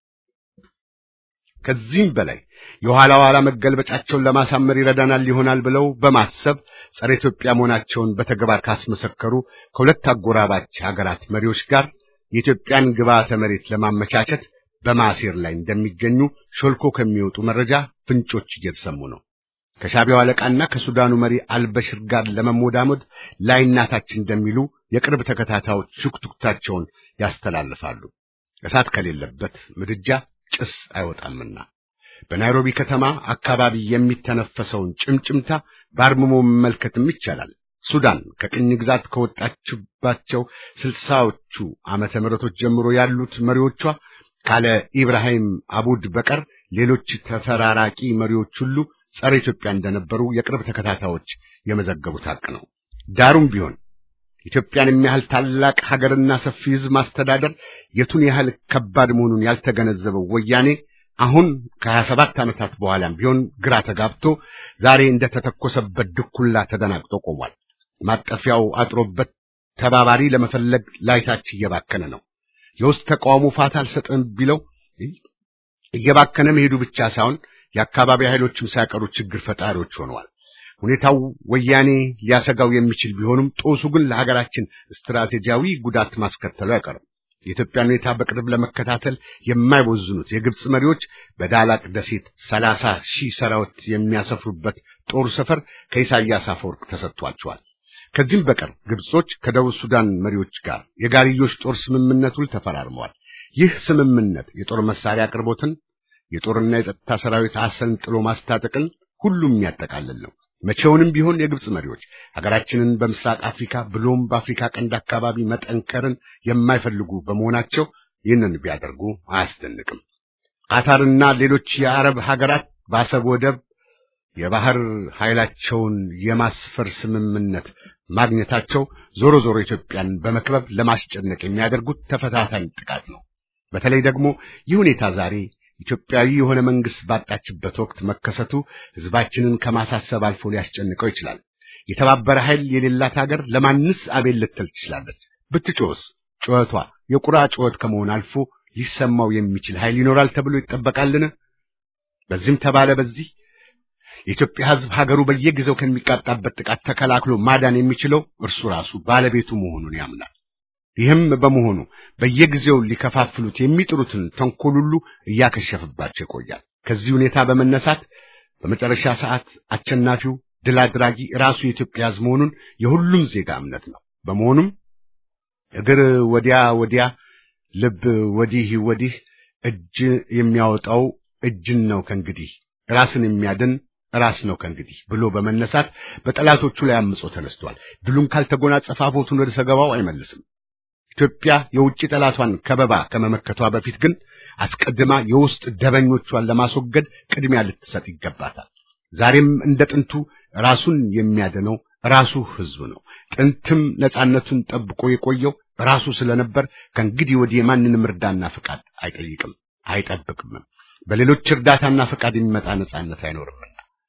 ከዚህም በላይ የኋላ ኋላ መገልበጫቸውን ለማሳመር ይረዳናል ይሆናል ብለው በማሰብ ጸረ ኢትዮጵያ መሆናቸውን በተግባር ካስመሰከሩ ከሁለት አጎራባች ሀገራት መሪዎች ጋር የኢትዮጵያን ግብዓተ መሬት ለማመቻቸት በማሴር ላይ እንደሚገኙ ሾልኮ ከሚወጡ መረጃ ፍንጮች እየተሰሙ ነው። ከሻቢያው አለቃና ከሱዳኑ መሪ አልበሽር ጋር ለመሞዳሞድ ላይናታች እንደሚሉ የቅርብ ተከታታዮች ሹክቱክታቸውን ያስተላልፋሉ። እሳት ከሌለበት ምድጃ ጭስ አይወጣምና በናይሮቢ ከተማ አካባቢ የሚተነፈሰውን ጭምጭምታ በአርምሞ መመልከትም ይቻላል። ሱዳን ከቅኝ ግዛት ከወጣችባቸው ስልሳዎቹ ዓመተ ምህረቶች ጀምሮ ያሉት መሪዎቿ ካለ ኢብራሂም አቡድ በቀር ሌሎች ተፈራራቂ መሪዎች ሁሉ ጸረ ኢትዮጵያ እንደነበሩ የቅርብ ተከታታዮች የመዘገቡት ሀቅ ነው። ዳሩም ቢሆን ኢትዮጵያን የሚያህል ታላቅ ሀገርና ሰፊ ሕዝብ ማስተዳደር የቱን ያህል ከባድ መሆኑን ያልተገነዘበው ወያኔ አሁን ከሀያ ሰባት ዓመታት በኋላም ቢሆን ግራ ተጋብቶ ዛሬ እንደተተኮሰበት ድኩላ ተደናግጦ ቆሟል። ማጠፊያው አጥሮበት ተባባሪ ለመፈለግ ላይታች እየባከነ ነው። የውስጥ ተቃውሞ ፋታ አልሰጥም ቢለው እየባከነ መሄዱ ብቻ ሳይሆን የአካባቢ ኃይሎችም ሳይቀሩ ችግር ፈጣሪዎች ሆነዋል። ሁኔታው ወያኔ ሊያሰጋው የሚችል ቢሆንም ጦሱ ግን ለሀገራችን ስትራቴጂያዊ ጉዳት ማስከተሉ አይቀርም። የኢትዮጵያን ሁኔታ በቅርብ ለመከታተል የማይቦዝኑት የግብፅ መሪዎች በዳላቅ ደሴት ሰላሳ ሺህ ሰራዊት የሚያሰፍሩበት ጦር ሰፈር ከኢሳያስ አፈወርቅ ተሰጥቷቸዋል። ከዚህም በቀር ግብጾች ከደቡብ ሱዳን መሪዎች ጋር የጋርዮሽ ጦር ስምምነት ውል ተፈራርመዋል። ይህ ስምምነት የጦር መሳሪያ አቅርቦትን፣ የጦርና የጸጥታ ሰራዊት አሰልጥሎ ማስታጠቅን ሁሉም የሚያጠቃልል ነው። መቼውንም ቢሆን የግብፅ መሪዎች ሀገራችንን በምስራቅ አፍሪካ ብሎም በአፍሪካ ቀንድ አካባቢ መጠንከርን የማይፈልጉ በመሆናቸው ይህንን ቢያደርጉ አያስደንቅም። ቃታርና ሌሎች የአረብ ሀገራት በአሰብ ወደብ የባህር ኃይላቸውን የማስፈር ስምምነት ማግኘታቸው ዞሮ ዞሮ ኢትዮጵያን በመክበብ ለማስጨነቅ የሚያደርጉት ተፈታታኝ ጥቃት ነው። በተለይ ደግሞ ይህ ሁኔታ ዛሬ ኢትዮጵያዊ የሆነ መንግስት ባጣችበት ወቅት መከሰቱ ህዝባችንን ከማሳሰብ አልፎ ሊያስጨንቀው ይችላል። የተባበረ ኃይል የሌላት ሀገር ለማንስ አቤል ልትል ትችላለች? ብትጮህስ ጩኸቷ የቁራ ጩኸት ከመሆን አልፎ ሊሰማው የሚችል ኃይል ይኖራል ተብሎ ይጠበቃልን? በዚህም ተባለ በዚህ የኢትዮጵያ ህዝብ ሀገሩ በየጊዜው ከሚቃጣበት ጥቃት ተከላክሎ ማዳን የሚችለው እርሱ ራሱ ባለቤቱ መሆኑን ያምናል። ይህም በመሆኑ በየጊዜው ሊከፋፍሉት የሚጥሩትን ተንኮል ሁሉ እያከሸፈባቸው ይቆያል። ከዚህ ሁኔታ በመነሳት በመጨረሻ ሰዓት አሸናፊው ድል አድራጊ ራሱ የኢትዮጵያ ህዝብ መሆኑን የሁሉም ዜጋ እምነት ነው። በመሆኑም እግር ወዲያ ወዲያ፣ ልብ ወዲህ ወዲህ፣ እጅ የሚያወጣው እጅን ነው ከእንግዲህ ራስን የሚያድን ራስ ነው ከእንግዲህ ብሎ በመነሳት በጠላቶቹ ላይ አምጾ ተነስቷል። ድሉን ካልተጎናጸፈ አፎቱን ወደ ሰገባው አይመልስም። ኢትዮጵያ የውጭ ጠላቷን ከበባ ከመመከቷ በፊት ግን አስቀድማ የውስጥ ደበኞቿን ለማስወገድ ቅድሚያ ልትሰጥ ይገባታል። ዛሬም እንደ ጥንቱ ራሱን የሚያድነው ራሱ ህዝብ ነው። ጥንትም ነጻነቱን ጠብቆ የቆየው ራሱ ስለነበር ከእንግዲህ ወዲህ የማንንም እርዳና ፍቃድ አይጠይቅም፣ አይጠብቅምም። በሌሎች እርዳታና ፍቃድ የሚመጣ ነጻነት አይኖርምና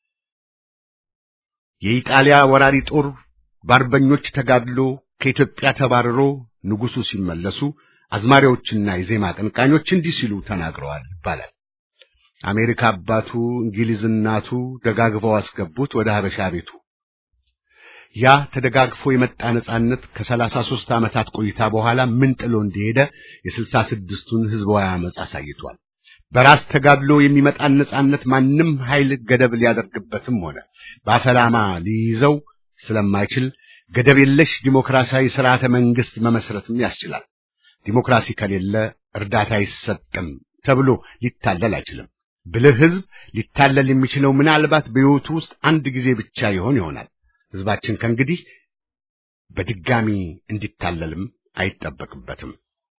የኢጣሊያ ወራሪ ጦር በአርበኞች ተጋድሎ ከኢትዮጵያ ተባርሮ ንጉሱ ሲመለሱ አዝማሪዎችና የዜማ አቀንቃኞች እንዲህ ሲሉ ተናግረዋል ይባላል። አሜሪካ አባቱ እንግሊዝ እናቱ ደጋግፈው አስገቡት ወደ ሀበሻ ቤቱ። ያ ተደጋግፎ የመጣ ነጻነት ከሰላሳ ሦስት ዓመታት ቆይታ በኋላ ምን ጥሎ እንደሄደ የስልሳ ስድስቱን ህዝባዊ አመፅ አሳይቷል። በራስ ተጋድሎ የሚመጣን ነጻነት ማንም ኃይል ገደብ ሊያደርግበትም ሆነ በአፈላማ ሊይዘው ስለማይችል ገደብ የለሽ ዲሞክራሲያዊ ስርዓተ መንግስት መመስረትም ያስችላል። ዲሞክራሲ ከሌለ እርዳታ አይሰጥም ተብሎ ሊታለል አይችልም። ብልህ ህዝብ ሊታለል የሚችለው ምናልባት በሕይወቱ ውስጥ አንድ ጊዜ ብቻ ይሆን ይሆናል። ህዝባችን ከእንግዲህ በድጋሚ እንዲታለልም አይጠበቅበትም።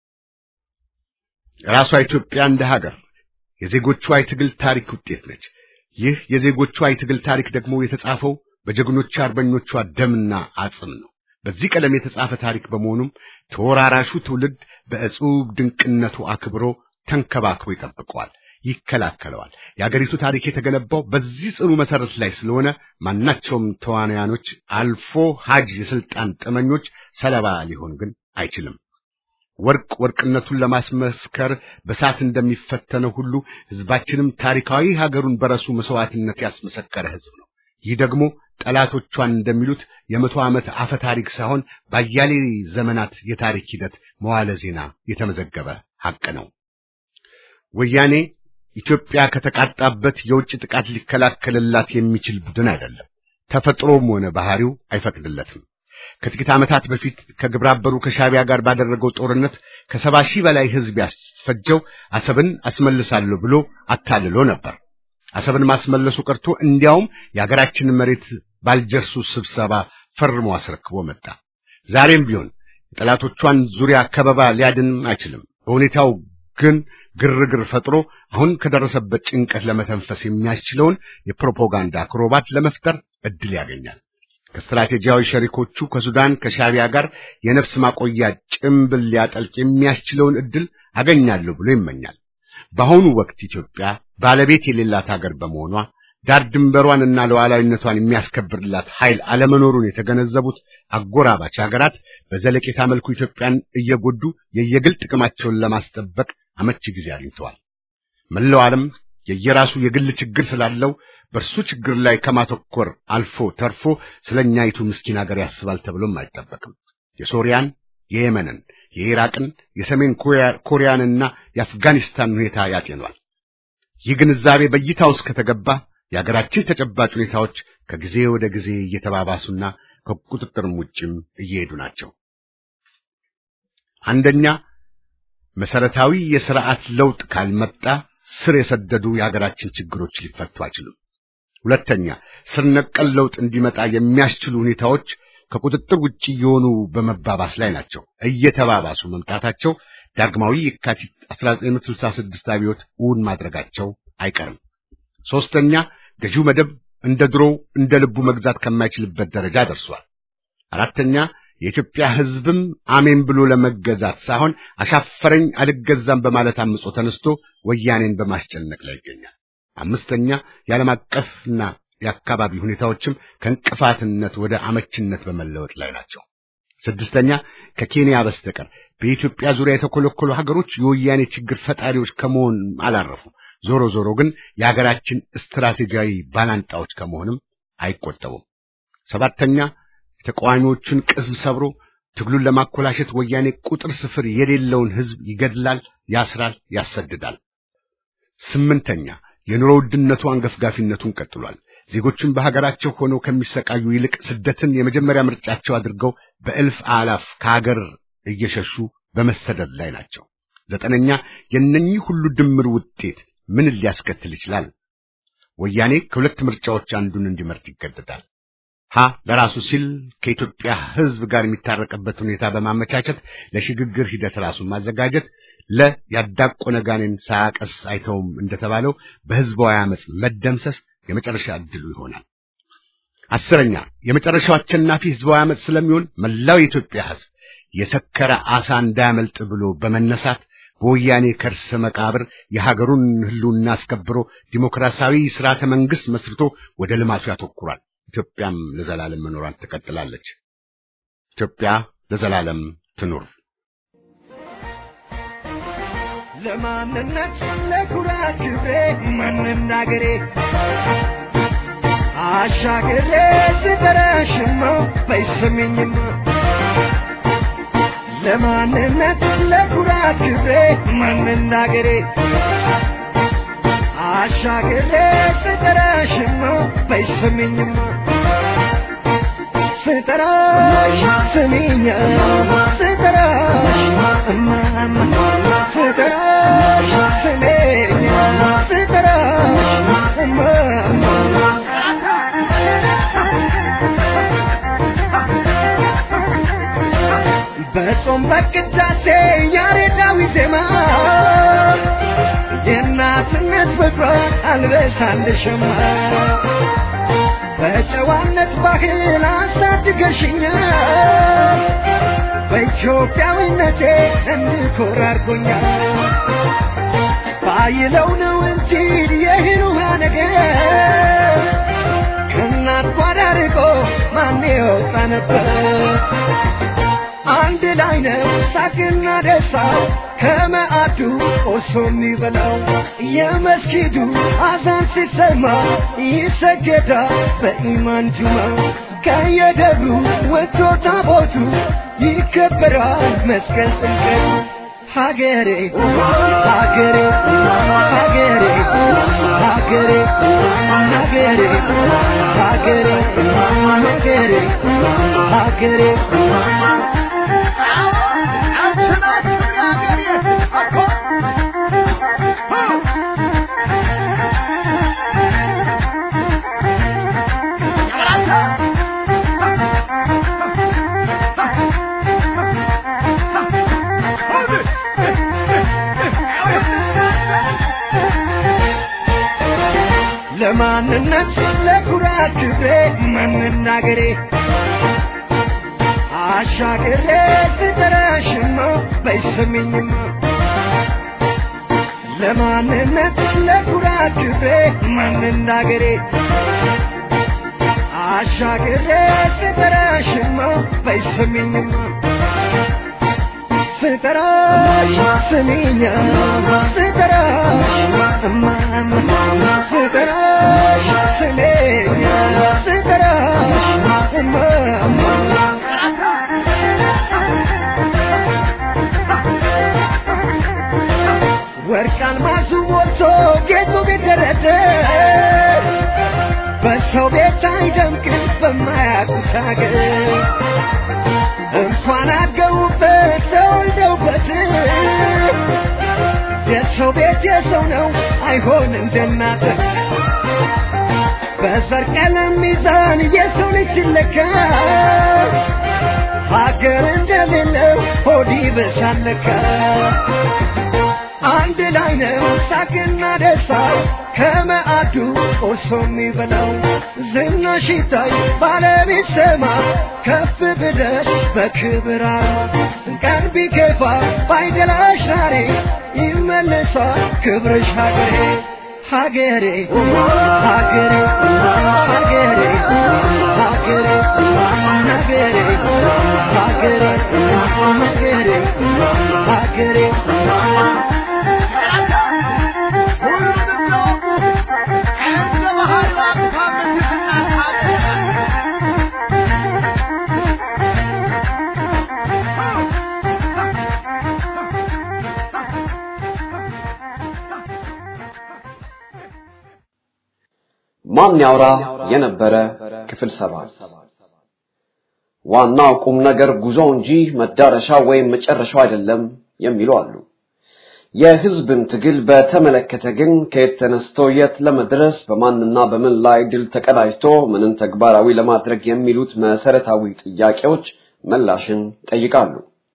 ራሷ ኢትዮጵያ እንደ ሀገር የዜጎቿ የትግል ታሪክ ውጤት ነች። ይህ የዜጎቿ የትግል ታሪክ ደግሞ የተጻፈው በጀግኖቿ አርበኞቿ ደምና አጽም ነው። በዚህ ቀለም የተጻፈ ታሪክ በመሆኑም ተወራራሹ ትውልድ በእጹብ ድንቅነቱ አክብሮ ተንከባክቦ ይጠብቀዋል፣ ይከላከለዋል። የአገሪቱ ታሪክ የተገነባው በዚህ ጽኑ መሰረት ላይ ስለሆነ ማናቸውም ተዋናያኖች አልፎ ሀጅ የስልጣን ጥመኞች ሰለባ ሊሆን ግን አይችልም። ወርቅ ወርቅነቱን ለማስመስከር በሳት እንደሚፈተነው ሁሉ ህዝባችንም ታሪካዊ ሀገሩን በረሱ መስዋዕትነት ያስመሰከረ ህዝብ ነው። ይህ ደግሞ ጠላቶቿን እንደሚሉት የመቶ ዓመት አፈ ታሪክ ሳይሆን በአያሌ ዘመናት የታሪክ ሂደት መዋለ ዜና የተመዘገበ ሐቅ ነው። ወያኔ ኢትዮጵያ ከተቃጣበት የውጭ ጥቃት ሊከላከልላት የሚችል ቡድን አይደለም። ተፈጥሮም ሆነ ባህሪው አይፈቅድለትም። ከጥቂት ዓመታት በፊት ከግብረ አበሩ ከሻቢያ ጋር ባደረገው ጦርነት ከሰባ ሺህ በላይ ህዝብ ያስፈጀው አሰብን አስመልሳለሁ ብሎ አታልሎ ነበር። አሰብን ማስመለሱ ቀርቶ እንዲያውም የሀገራችንን መሬት ባልጀርሱ ስብሰባ ፈርሞ አስረክቦ መጣ። ዛሬም ቢሆን የጠላቶቿን ዙሪያ ከበባ ሊያድን አይችልም። በሁኔታው ግን ግርግር ፈጥሮ አሁን ከደረሰበት ጭንቀት ለመተንፈስ የሚያስችለውን የፕሮፓጋንዳ አክሮባት ለመፍጠር እድል ያገኛል። ከስትራቴጂያዊ ሸሪኮቹ ከሱዳን ከሻቢያ ጋር የነፍስ ማቆያ ጭምብል ሊያጠልቅ የሚያስችለውን እድል አገኛለሁ ብሎ ይመኛል። በአሁኑ ወቅት ኢትዮጵያ ባለቤት የሌላት ሀገር በመሆኗ ዳር ድንበሯንና ሉዓላዊነቷን የሚያስከብርላት ኃይል አለመኖሩን የተገነዘቡት አጎራባች ሀገራት በዘለቄታ መልኩ ኢትዮጵያን እየጎዱ የየግል ጥቅማቸውን ለማስጠበቅ አመቺ ጊዜ አግኝተዋል። መላው ዓለም የየራሱ የግል ችግር ስላለው በእርሱ ችግር ላይ ከማተኮር አልፎ ተርፎ ስለኛይቱ ምስኪን ሀገር ያስባል ተብሎም አይጠበቅም። የሶሪያን፣ የየመንን፣ የኢራቅን፣ የሰሜን ኮሪያንና የአፍጋኒስታን ሁኔታ ያጤኗል። ይህ ግንዛቤ በእይታ ውስጥ ከተገባ የአገራችን ተጨባጭ ሁኔታዎች ከጊዜ ወደ ጊዜ እየተባባሱና ከቁጥጥርም ውጭም እየሄዱ ናቸው። አንደኛ መሰረታዊ የሥርዓት ለውጥ ካልመጣ ስር የሰደዱ የሀገራችን ችግሮች ሊፈቱ አይችሉም። ሁለተኛ ስር ነቀል ለውጥ እንዲመጣ የሚያስችሉ ሁኔታዎች ከቁጥጥር ውጭ እየሆኑ በመባባስ ላይ ናቸው። እየተባባሱ መምጣታቸው ዳግማዊ የካቲት 1966 አብዮት እውን ማድረጋቸው አይቀርም። ሶስተኛ ገዢው መደብ እንደ ድሮው እንደ ልቡ መግዛት ከማይችልበት ደረጃ ደርሷል። አራተኛ የኢትዮጵያ ሕዝብም አሜን ብሎ ለመገዛት ሳይሆን አሻፈረኝ አልገዛም በማለት አምጾ ተነስቶ ወያኔን በማስጨነቅ ላይ ይገኛል። አምስተኛ የዓለም አቀፍና የአካባቢ ሁኔታዎችም ከእንቅፋትነት ወደ አመችነት በመለወጥ ላይ ናቸው። ስድስተኛ ከኬንያ በስተቀር በኢትዮጵያ ዙሪያ የተኮለኮሉ ሀገሮች የወያኔ ችግር ፈጣሪዎች ከመሆን አላረፉ። ዞሮ ዞሮ ግን የሀገራችን ስትራቴጂያዊ ባላንጣዎች ከመሆንም አይቆጠቡም። ሰባተኛ የተቃዋሚዎቹን ቅስም ሰብሮ ትግሉን ለማኮላሸት ወያኔ ቁጥር ስፍር የሌለውን ሕዝብ ይገድላል፣ ያስራል፣ ያሰድዳል። ስምንተኛ የኑሮ ውድነቱ አንገፍጋፊነቱን ቀጥሏል። ዜጎችን በሀገራቸው ሆነው ከሚሰቃዩ ይልቅ ስደትን የመጀመሪያ ምርጫቸው አድርገው በእልፍ አላፍ ከሀገር እየሸሹ በመሰደድ ላይ ናቸው። ዘጠነኛ የእነኚህ ሁሉ ድምር ውጤት ምን ሊያስከትል ይችላል? ወያኔ ከሁለት ምርጫዎች አንዱን እንዲመርጥ ይገደዳል። ሀ ለራሱ ሲል ከኢትዮጵያ ሕዝብ ጋር የሚታረቅበት ሁኔታ በማመቻቸት ለሽግግር ሂደት ራሱን ማዘጋጀት፣ ለ ያዳቆነ ጋኔን ሳያቀስ አይተውም እንደተባለው በሕዝባዊ አመፅ መደምሰስ የመጨረሻ ዕድሉ ይሆናል። አስረኛ የመጨረሻው አሸናፊ ሕዝባዊ አመፅ ስለሚሆን መላው የኢትዮጵያ ሕዝብ የሰከረ አሳ እንዳያመልጥ ብሎ በመነሳት በወያኔ ከርሰ መቃብር የሀገሩን ሕልውና አስከብሮ ዲሞክራሲያዊ ስርዓተ መንግስት መስርቶ ወደ ልማቱ ያተኩራል። ኢትዮጵያም ለዘላለም መኖሯን ትቀጥላለች። ኢትዮጵያ ለዘላለም ትኑር። ለማንነት ለኩራት ክብሬ መናገሬ አሻግሬ ስጠራሽማ በይሰሚኝማ ለማንነት ለኩራት ክብሬ መናገሬ አሻግሬ ስጠራሽማ በይሰሚኝማ ስጠራሽ ስሚኛ ስጠራሽ እማማ ስጠራሽ ስሜኛ ስጠራሽ እማማ በጾም በቅዳሴ ያሬዳዊ ዜማ የእናትነት ፍቅሯ አልበሳልሽማ በጨዋነት ባህል አሳድገሽኛል በኢትዮጵያዊነቴ እንድኮራ አድርጎኛል ባይለው ነው እንጂ የእህል ውሃ ነገር ከእናት ጓዳ ርቆ ማን የወጣ ነበር አንድ ላይ ነው ሳቅና ደስታው ከመዓዱ ቆሶ የሚበላው የመስጊዱ አዛን ሲሰማ ይሰገዳል በኢማን ጁማው ከየደብሩ ወጥቶ ታቦቱ ይከበራል መስቀል ጥምቀቱ ሀገሬ ሀገሬ ሀገሬ ሀገሬ ሀገሬ ሀገሬ ሀገሬ ሀገሬ ለማንነት ለኩራት ክብሬ መናገሬ አሻግሬ ስጠራሽማ በይሰሚኝማ ለማንነት ለኩራት ክብሬ መናገሬ አሻግሬ ስጠራሽማ በይሰሚኝማ ስጠራሽ ስሚኛ ስጠራሽ እማማ ስጠራሽ ስሜኛ ስጠራሽ እማማ ደርሶ ጌጡ ቢደረደር በሰው ቤት አይደምቅም በማያውቁት ሀገር እንኳን አገቡበት ተወልደውበት የሰው ቤት የሰው ነው አይሆን እንደናተ በዘር ቀለም ሚዛን የሰው ልጅ ሲለካ ሀገር እንደሌለው ሆድ ይበሳለካ አንድ ላይ ነው ሳቅና ደስታ ከመአዱ ቆርሶ የሚበላው ዝናሽ ይታይ ባለቤት ሰማ ከፍ ብለሽ በክብር ቀን ቢከፋ ባይደላሽ ዛሬ ይመለሳል ክብርሽ ሀገሬ ሀገሬ ሀገሬ ሀገሬ ሀገሬ ሀገሬ ሀገሬ ሀገሬ ሀገሬ ማን ያውራ የነበረ ክፍል ሰባት ዋናው ቁም ነገር ጉዞ እንጂ መዳረሻ ወይም መጨረሻው አይደለም የሚሉ አሉ። የህዝብን ትግል በተመለከተ ግን ከየት ተነስቶ የት ለመድረስ በማንና በምን ላይ ድል ተቀዳጅቶ ምንን ተግባራዊ ለማድረግ የሚሉት መሰረታዊ ጥያቄዎች ምላሽን ጠይቃሉ።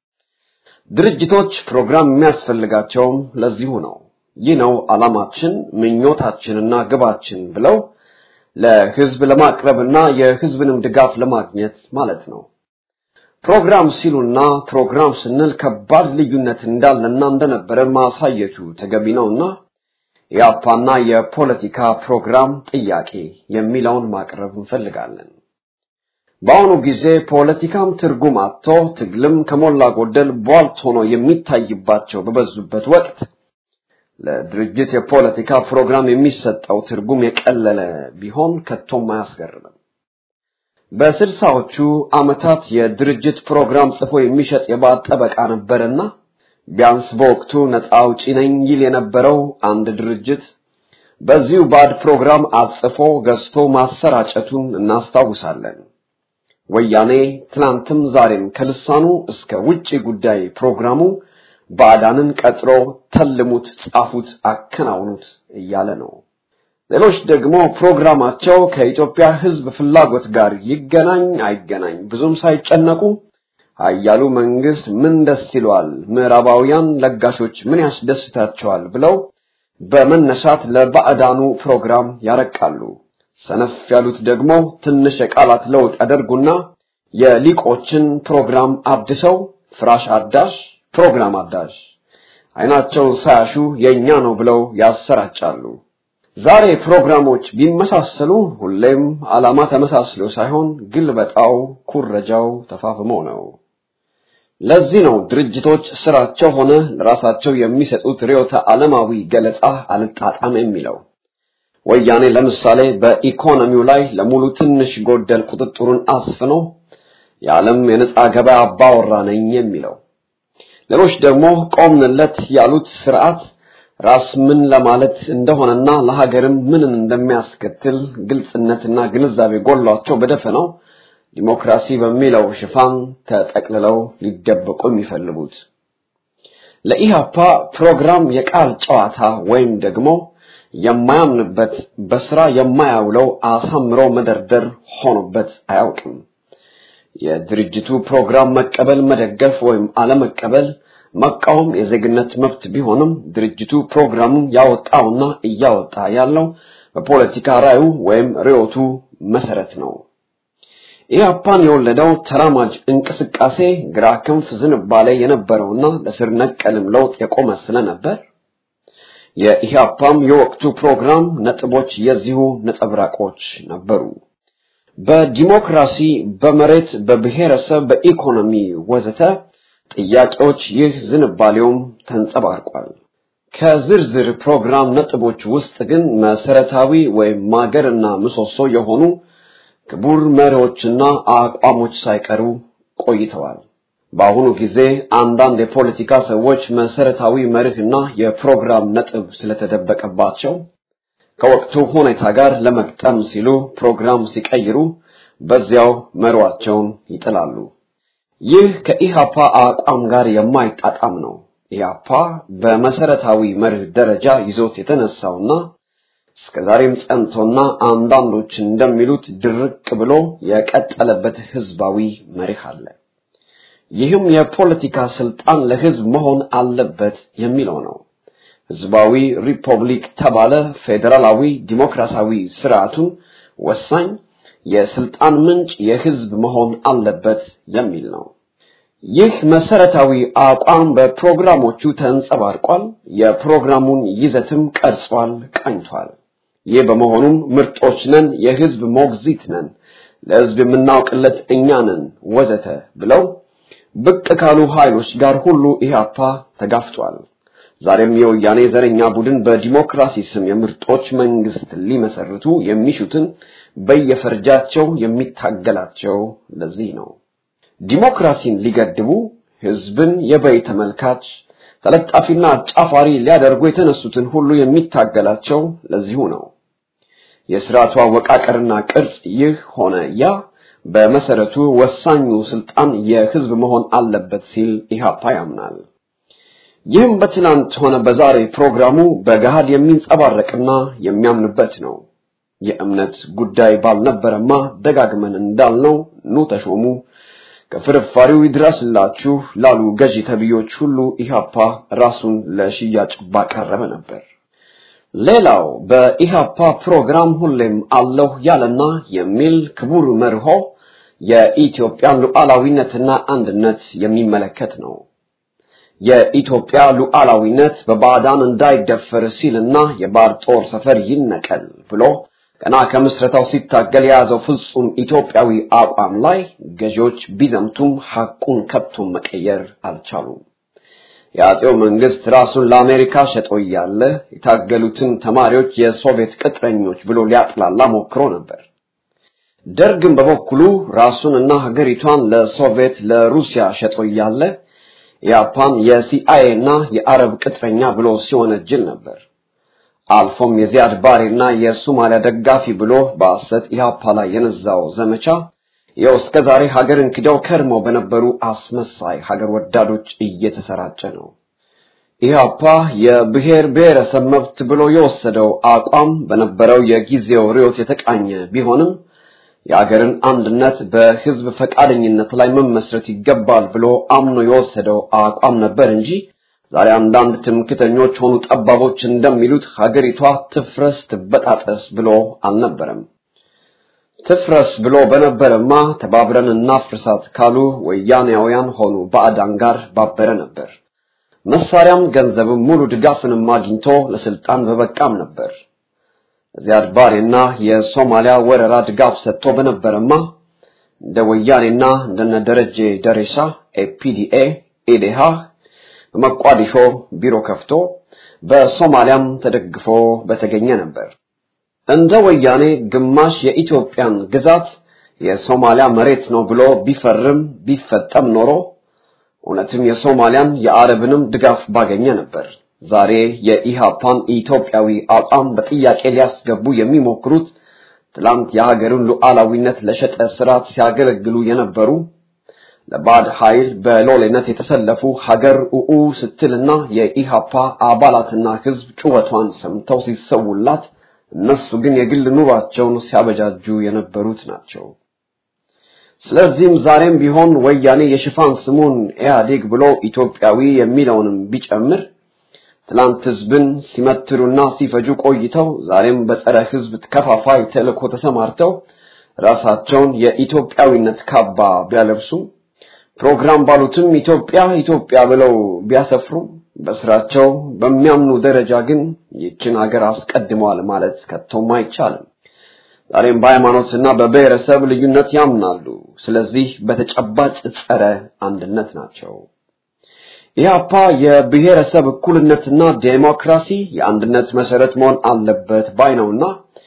ድርጅቶች ፕሮግራም የሚያስፈልጋቸውም ለዚሁ ነው። ይህ ነው ዓላማችን፣ ምኞታችንና ግባችን ብለው ለህዝብ ለማቅረብና የህዝብንም ድጋፍ ለማግኘት ማለት ነው። ፕሮግራም ሲሉና ፕሮግራም ስንል ከባድ ልዩነት እንዳለና እንደነበረ ማሳየቱ ተገቢ ነውና የአፓና የፖለቲካ ፕሮግራም ጥያቄ የሚለውን ማቅረብ እንፈልጋለን። በአሁኑ ጊዜ ፖለቲካም ትርጉም አጥቶ ትግልም ከሞላ ጎደል ቧልት ሆኖ የሚታይባቸው በበዙበት ወቅት ለድርጅት የፖለቲካ ፕሮግራም የሚሰጠው ትርጉም የቀለለ ቢሆን ከቶም አያስገርምም። በስልሳዎቹ ዓመታት የድርጅት ፕሮግራም ጽፎ የሚሸጥ የባዕድ ጠበቃ ነበርና ቢያንስ በወቅቱ ነፃ አውጪ ነኝ ይል የነበረው አንድ ድርጅት በዚሁ ባዕድ ፕሮግራም አጽፎ ገዝቶ ማሰራጨቱን እናስታውሳለን። ወያኔ ትናንትም ዛሬም ከልሳኑ እስከ ውጪ ጉዳይ ፕሮግራሙ ባዕዳንን ቀጥሮ ተልሙት፣ ጻፉት፣ አከናውኑት እያለ ነው። ሌሎች ደግሞ ፕሮግራማቸው ከኢትዮጵያ ሕዝብ ፍላጎት ጋር ይገናኝ አይገናኝ ብዙም ሳይጨነቁ ኃያሉ መንግስት ምን ደስ ይለዋል፣ ምዕራባውያን ለጋሾች ምን ያስደስታቸዋል ብለው በመነሳት ለባዕዳኑ ፕሮግራም ያረቃሉ። ሰነፍ ያሉት ደግሞ ትንሽ የቃላት ለውጥ ያደርጉና የሊቆችን ፕሮግራም አድሰው ፍራሽ አዳሽ ፕሮግራም አዳሽ አይናቸውን ሳያሹ የኛ ነው ብለው ያሰራጫሉ። ዛሬ ፕሮግራሞች ቢመሳሰሉ ሁሌም ዓላማ ተመሳስሎ ሳይሆን ግልበጣው፣ ኩረጃው ተፋፍሞ ነው። ለዚህ ነው ድርጅቶች ስራቸው ሆነ ለራሳቸው የሚሰጡት ርዕዮተ ዓለማዊ ገለጻ አልጣጣም የሚለው። ወያኔ ለምሳሌ በኢኮኖሚው ላይ ለሙሉ ትንሽ ጎደል ቁጥጥሩን አስፍኖ የዓለም የነጻ ገበያ አባወራ ነኝ የሚለው ሌሎች ደግሞ ቆምንለት ያሉት ስርዓት ራስ ምን ለማለት እንደሆነና ለሀገርም ምንን እንደሚያስከትል ግልጽነትና ግንዛቤ ጎሏቸው በደፈናው ዲሞክራሲ በሚለው ሽፋን ተጠቅልለው ሊደበቁ የሚፈልጉት ለኢህአፓ ፕሮግራም የቃል ጨዋታ ወይም ደግሞ የማያምንበት በስራ የማያውለው አሳምሮ መደርደር ሆኖበት አያውቅም። የድርጅቱ ፕሮግራም መቀበል፣ መደገፍ ወይም አለመቀበል መቃወም የዜግነት መብት ቢሆንም ድርጅቱ ፕሮግራሙን ያወጣውና እያወጣ ያለው በፖለቲካ ራዩ ወይም ርዕዮቱ መሰረት ነው። ኢህአፓን የወለደው ተራማጅ እንቅስቃሴ ግራ ክንፍ ዝንባሌ የነበረውና ለስር ነቀልም ለውጥ የቆመ ስለነበር የኢህአፓም የወቅቱ ፕሮግራም ነጥቦች የዚሁ ነጸብራቆች ነበሩ። በዲሞክራሲ፣ በመሬት፣ በብሔረሰብ፣ በኢኮኖሚ ወዘተ ጥያቄዎች ይህ ዝንባሌውም ተንጸባርቋል። ከዝርዝር ፕሮግራም ነጥቦች ውስጥ ግን መሰረታዊ ወይም ማገርና ምሰሶ የሆኑ ክቡር መሪዎችና አቋሞች ሳይቀሩ ቆይተዋል። በአሁኑ ጊዜ አንዳንድ የፖለቲካ ሰዎች መሰረታዊ መርህና የፕሮግራም ነጥብ ስለተደበቀባቸው ከወቅቱ ሁኔታ ጋር ለመግጠም ሲሉ ፕሮግራም ሲቀይሩ በዚያው መሯቸውን ይጥላሉ። ይህ ከኢሃፓ አቋም ጋር የማይጣጣም ነው። ኢሃፓ በመሰረታዊ መርህ ደረጃ ይዞት የተነሳውና እስከዛሬም ጸንቶና አንዳንዶች እንደሚሉት ድርቅ ብሎ የቀጠለበት ህዝባዊ መርህ አለ። ይህም የፖለቲካ ስልጣን ለህዝብ መሆን አለበት የሚለው ነው። ህዝባዊ ሪፐብሊክ ተባለ ፌዴራላዊ ዲሞክራሲያዊ ስርዓቱን ወሳኝ የስልጣን ምንጭ የህዝብ መሆን አለበት የሚል ነው። ይህ መሰረታዊ አቋም በፕሮግራሞቹ ተንጸባርቋል። የፕሮግራሙን ይዘትም ቀርጿል፣ ቀኝቷል። ይህ በመሆኑም ምርጦች ነን፣ የህዝብ ሞግዚት ነን፣ ለህዝብ የምናውቅለት እኛ ነን ወዘተ ብለው ብቅ ካሉ ኃይሎች ጋር ሁሉ ኢህአፓ ተጋፍቷል። ዛሬም የወያኔ ዘረኛ ቡድን በዲሞክራሲ ስም የምርጦች መንግስት ሊመሰርቱ የሚሹትን በየፈርጃቸው የሚታገላቸው ለዚህ ነው። ዲሞክራሲን ሊገድቡ ህዝብን የበይ ተመልካች ተለጣፊና አጫፋሪ ሊያደርጉ የተነሱትን ሁሉ የሚታገላቸው ለዚሁ ነው። የስርዓቱ አወቃቀርና ቅርጽ ይህ ሆነ ያ በመሰረቱ ወሳኙ ስልጣን የህዝብ መሆን አለበት ሲል ኢህአፓ ያምናል። ይህም በትናንት ሆነ በዛሬ ፕሮግራሙ በገሃድ የሚንጸባረቅና የሚያምንበት ነው። የእምነት ጉዳይ ባልነበረማ ደጋግመን እንዳልነው ኑ ተሾሙ፣ ከፍርፋሪው ይድረስላችሁ ላሉ ገዢ ተብዮች ሁሉ ኢህአፓ ራሱን ለሽያጭ ባቀረበ ነበር። ሌላው በኢህአፓ ፕሮግራም ሁሌም አለሁ ያለና የሚል ክቡር መርሆ የኢትዮጵያን ሉዓላዊነትና አንድነት የሚመለከት ነው። የኢትዮጵያ ሉዓላዊነት በባዕዳን እንዳይደፈር ሲልና የባዕድ ጦር ሰፈር ይነቀል ብሎ ገና ከምስረታው ሲታገል የያዘው ፍጹም ኢትዮጵያዊ አቋም ላይ ገዢዎች ቢዘምቱም ሐቁን ከቶም መቀየር አልቻሉም። የአጼው መንግስት ራሱን ለአሜሪካ ሸጦ እያለ የታገሉትን ተማሪዎች የሶቪየት ቅጥረኞች ብሎ ሊያጥላላ ሞክሮ ነበር። ደርግም በበኩሉ ራሱንና ሀገሪቷን ለሶቪየት ለሩሲያ ሸጦ እያለ ያፓን የሲአይኤ እና የአረብ ቅጥረኛ ብሎ ሲወነጅል ነበር። አልፎም የዚያድ ባሬና የሶማሊያ ደጋፊ ብሎ በሐሰት ኢህአፓ ላይ የነዛው ዘመቻ ይኸው እስከ ዛሬ ሀገርን ክደው ከርመው በነበሩ አስመሳይ ሀገር ወዳዶች እየተሰራጨ ነው። ኢህአፓ የብሔር ብሔረሰብ መብት ብሎ የወሰደው አቋም በነበረው የጊዜው ርዕዮት የተቃኘ ቢሆንም የአገርን አንድነት በህዝብ ፈቃደኝነት ላይ መመስረት ይገባል ብሎ አምኖ የወሰደው አቋም ነበር እንጂ ዛሬ አንዳንድ ትምክተኞች ሆኑ ጠባቦች እንደሚሉት ሀገሪቷ ትፍረስ ትበጣጠስ ብሎ አልነበረም። ትፍረስ ብሎ በነበረማ ተባብረን እናፍርሳት ካሉ ወያኔያውያን ሆኑ ባዕዳን ጋር ባበረ ነበር። መሳሪያም ገንዘብም ሙሉ ድጋፍንም አግኝቶ ለስልጣን በበቃም ነበር። ዚያድ ባሬና የሶማሊያ ወረራ ድጋፍ ሰጥቶ በነበረማ እንደ ወያኔና እንደነ ደረጀ ደሬሳ ኤፒዲኤ ኢዴሃ በመቋዲሾ ቢሮ ከፍቶ በሶማሊያም ተደግፎ በተገኘ ነበር። እንደ ወያኔ ግማሽ የኢትዮጵያን ግዛት የሶማሊያ መሬት ነው ብሎ ቢፈርም ቢፈጠም ኖሮ እውነትም የሶማሊያን የአረብንም ድጋፍ ባገኘ ነበር። ዛሬ የኢሃፓን ኢትዮጵያዊ አቋም በጥያቄ ሊያስገቡ የሚሞክሩት ትላንት የሀገርን ሉዓላዊነት ለሸጠ ስርዓት ሲያገለግሉ የነበሩ ለባዕድ ኃይል በሎሌነት የተሰለፉ ሀገር ኡኡ ስትልና የኢሃፓ አባላትና ህዝብ ጩኸቷን ሰምተው ሲሰውላት እነሱ ግን የግል ኑሯቸውን ሲያበጃጁ የነበሩት ናቸው። ስለዚህም ዛሬም ቢሆን ወያኔ የሽፋን ስሙን ኢህአዴግ ብሎ ኢትዮጵያዊ የሚለውንም ቢጨምር ትላንት ህዝብን ሲመትሩና ሲፈጁ ቆይተው ዛሬም በጸረ ህዝብ ከፋፋይ ተልእኮ ተሰማርተው ራሳቸውን የኢትዮጵያዊነት ካባ ቢያለብሱ ፕሮግራም ባሉትም ኢትዮጵያ ኢትዮጵያ ብለው ቢያሰፍሩ በስራቸው በሚያምኑ ደረጃ ግን ይችን ሀገር አስቀድመዋል ማለት ከቶም አይቻልም። ዛሬም በሃይማኖትና በብሔረሰብ ልዩነት ያምናሉ። ስለዚህ በተጨባጭ ጸረ አንድነት ናቸው። ኢህአፓ የብሔረሰብ እኩልነትና ዴሞክራሲ የአንድነት መሰረት መሆን አለበት ባይ ነውና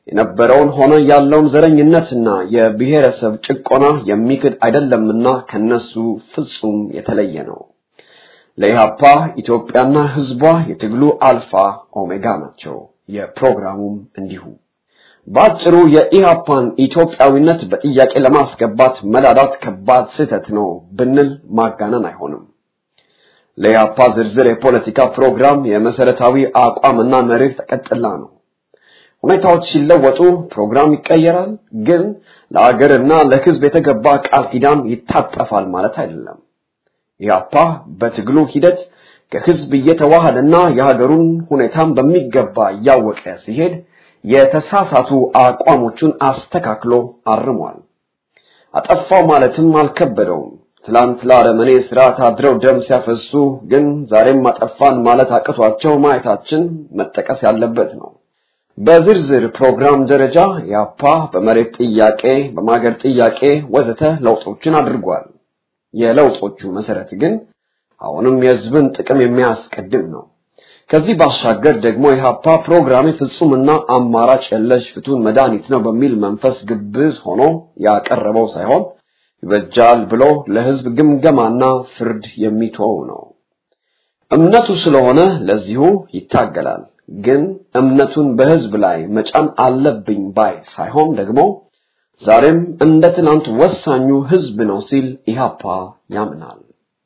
የነበረውን ሆነ ያለውን ዘረኝነትና የብሔረሰብ ጭቆና የሚክድ አይደለምና ከነሱ ፍጹም የተለየ ነው። ለኢህአፓ ኢትዮጵያና ህዝቧ የትግሉ አልፋ ኦሜጋ ናቸው። የፕሮግራሙም እንዲሁ። በአጭሩ የኢህአፓን ኢትዮጵያዊነት በጥያቄ ለማስገባት መላዳት ከባድ ስህተት ነው ብንል ማጋነን አይሆንም። ለኢህአፓ ዝርዝር የፖለቲካ ፕሮግራም የመሰረታዊ አቋምና መርህ ተቀጥላ ነው። ሁኔታዎች ሲለወጡ ፕሮግራም ይቀየራል፣ ግን ለአገርና ለህዝብ የተገባ ቃል ኪዳን ይታጠፋል ማለት አይደለም። ኢህአፓ በትግሉ ሂደት ከህዝብ እየተዋሃደና የሀገሩን ሁኔታም በሚገባ እያወቀ ሲሄድ የተሳሳቱ አቋሞቹን አስተካክሎ አርሟል። አጠፋው ማለትም አልከበደውም። ትላንት ለአረመኔ ስርዓት አድረው ደም ሲያፈሱ ግን ዛሬም አጠፋን ማለት አቅቷቸው ማየታችን መጠቀስ ያለበት ነው። በዝርዝር ፕሮግራም ደረጃ ያፓ በመሬት ጥያቄ፣ በማገር ጥያቄ ወዘተ ለውጦችን አድርጓል። የለውጦቹ መሰረት ግን አሁንም የህዝብን ጥቅም የሚያስቀድም ነው። ከዚህ ባሻገር ደግሞ የሀፓ ፕሮግራም ፍጹምና አማራጭ የለሽ ፍቱን መድኃኒት ነው በሚል መንፈስ ግብዝ ሆኖ ያቀረበው ሳይሆን ይበጃል ብሎ ለህዝብ ግምገማና ፍርድ የሚተወው ነው። እምነቱ ስለሆነ ለዚሁ ይታገላል። ግን እምነቱን በህዝብ ላይ መጫን አለብኝ ባይ ሳይሆን ደግሞ ዛሬም እንደ ትናንት ወሳኙ ህዝብ ነው ሲል ኢህአፓ ያምናል።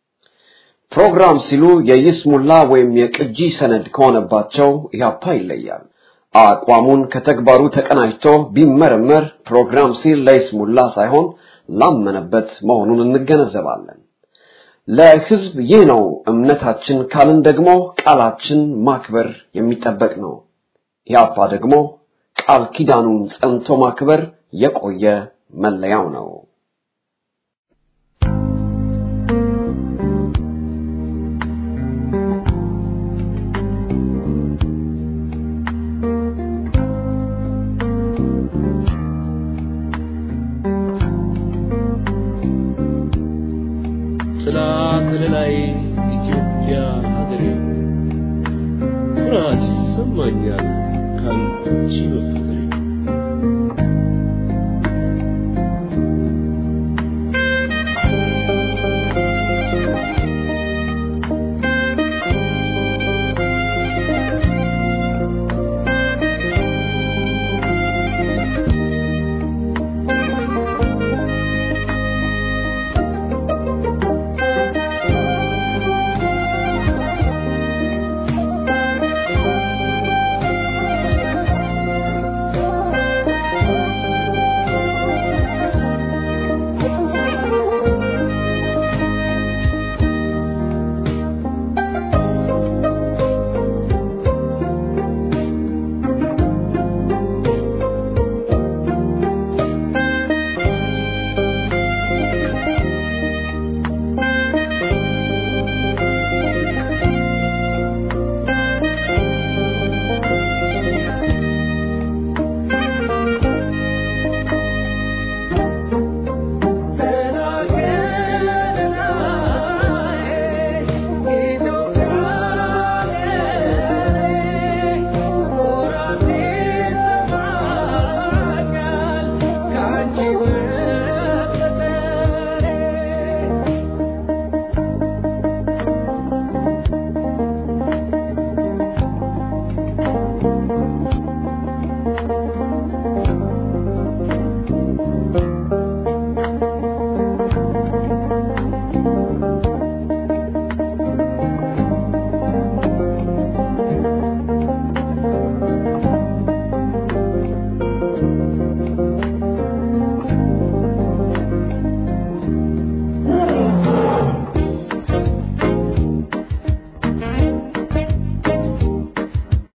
ፕሮግራም ሲሉ የይስሙላ ወይም የቅጂ ሰነድ ከሆነባቸው ኢህአፓ ይለያል። አቋሙን ከተግባሩ ተቀናጅቶ ቢመረመር ፕሮግራም ሲል ለይስሙላ ሳይሆን ላመነበት መሆኑን እንገነዘባለን። ለህዝብ ይህ ነው እምነታችን ካልን ደግሞ ቃላችን ማክበር የሚጠበቅ ነው። ኢህአፓ ደግሞ ቃል ኪዳኑን ጸንቶ ማክበር የቆየ መለያው ነው። ጥላ ከለላይ ኢትዮጵያ ሀገሬ ኩራት ይሰማኛል ካንቺ በፍቅሬ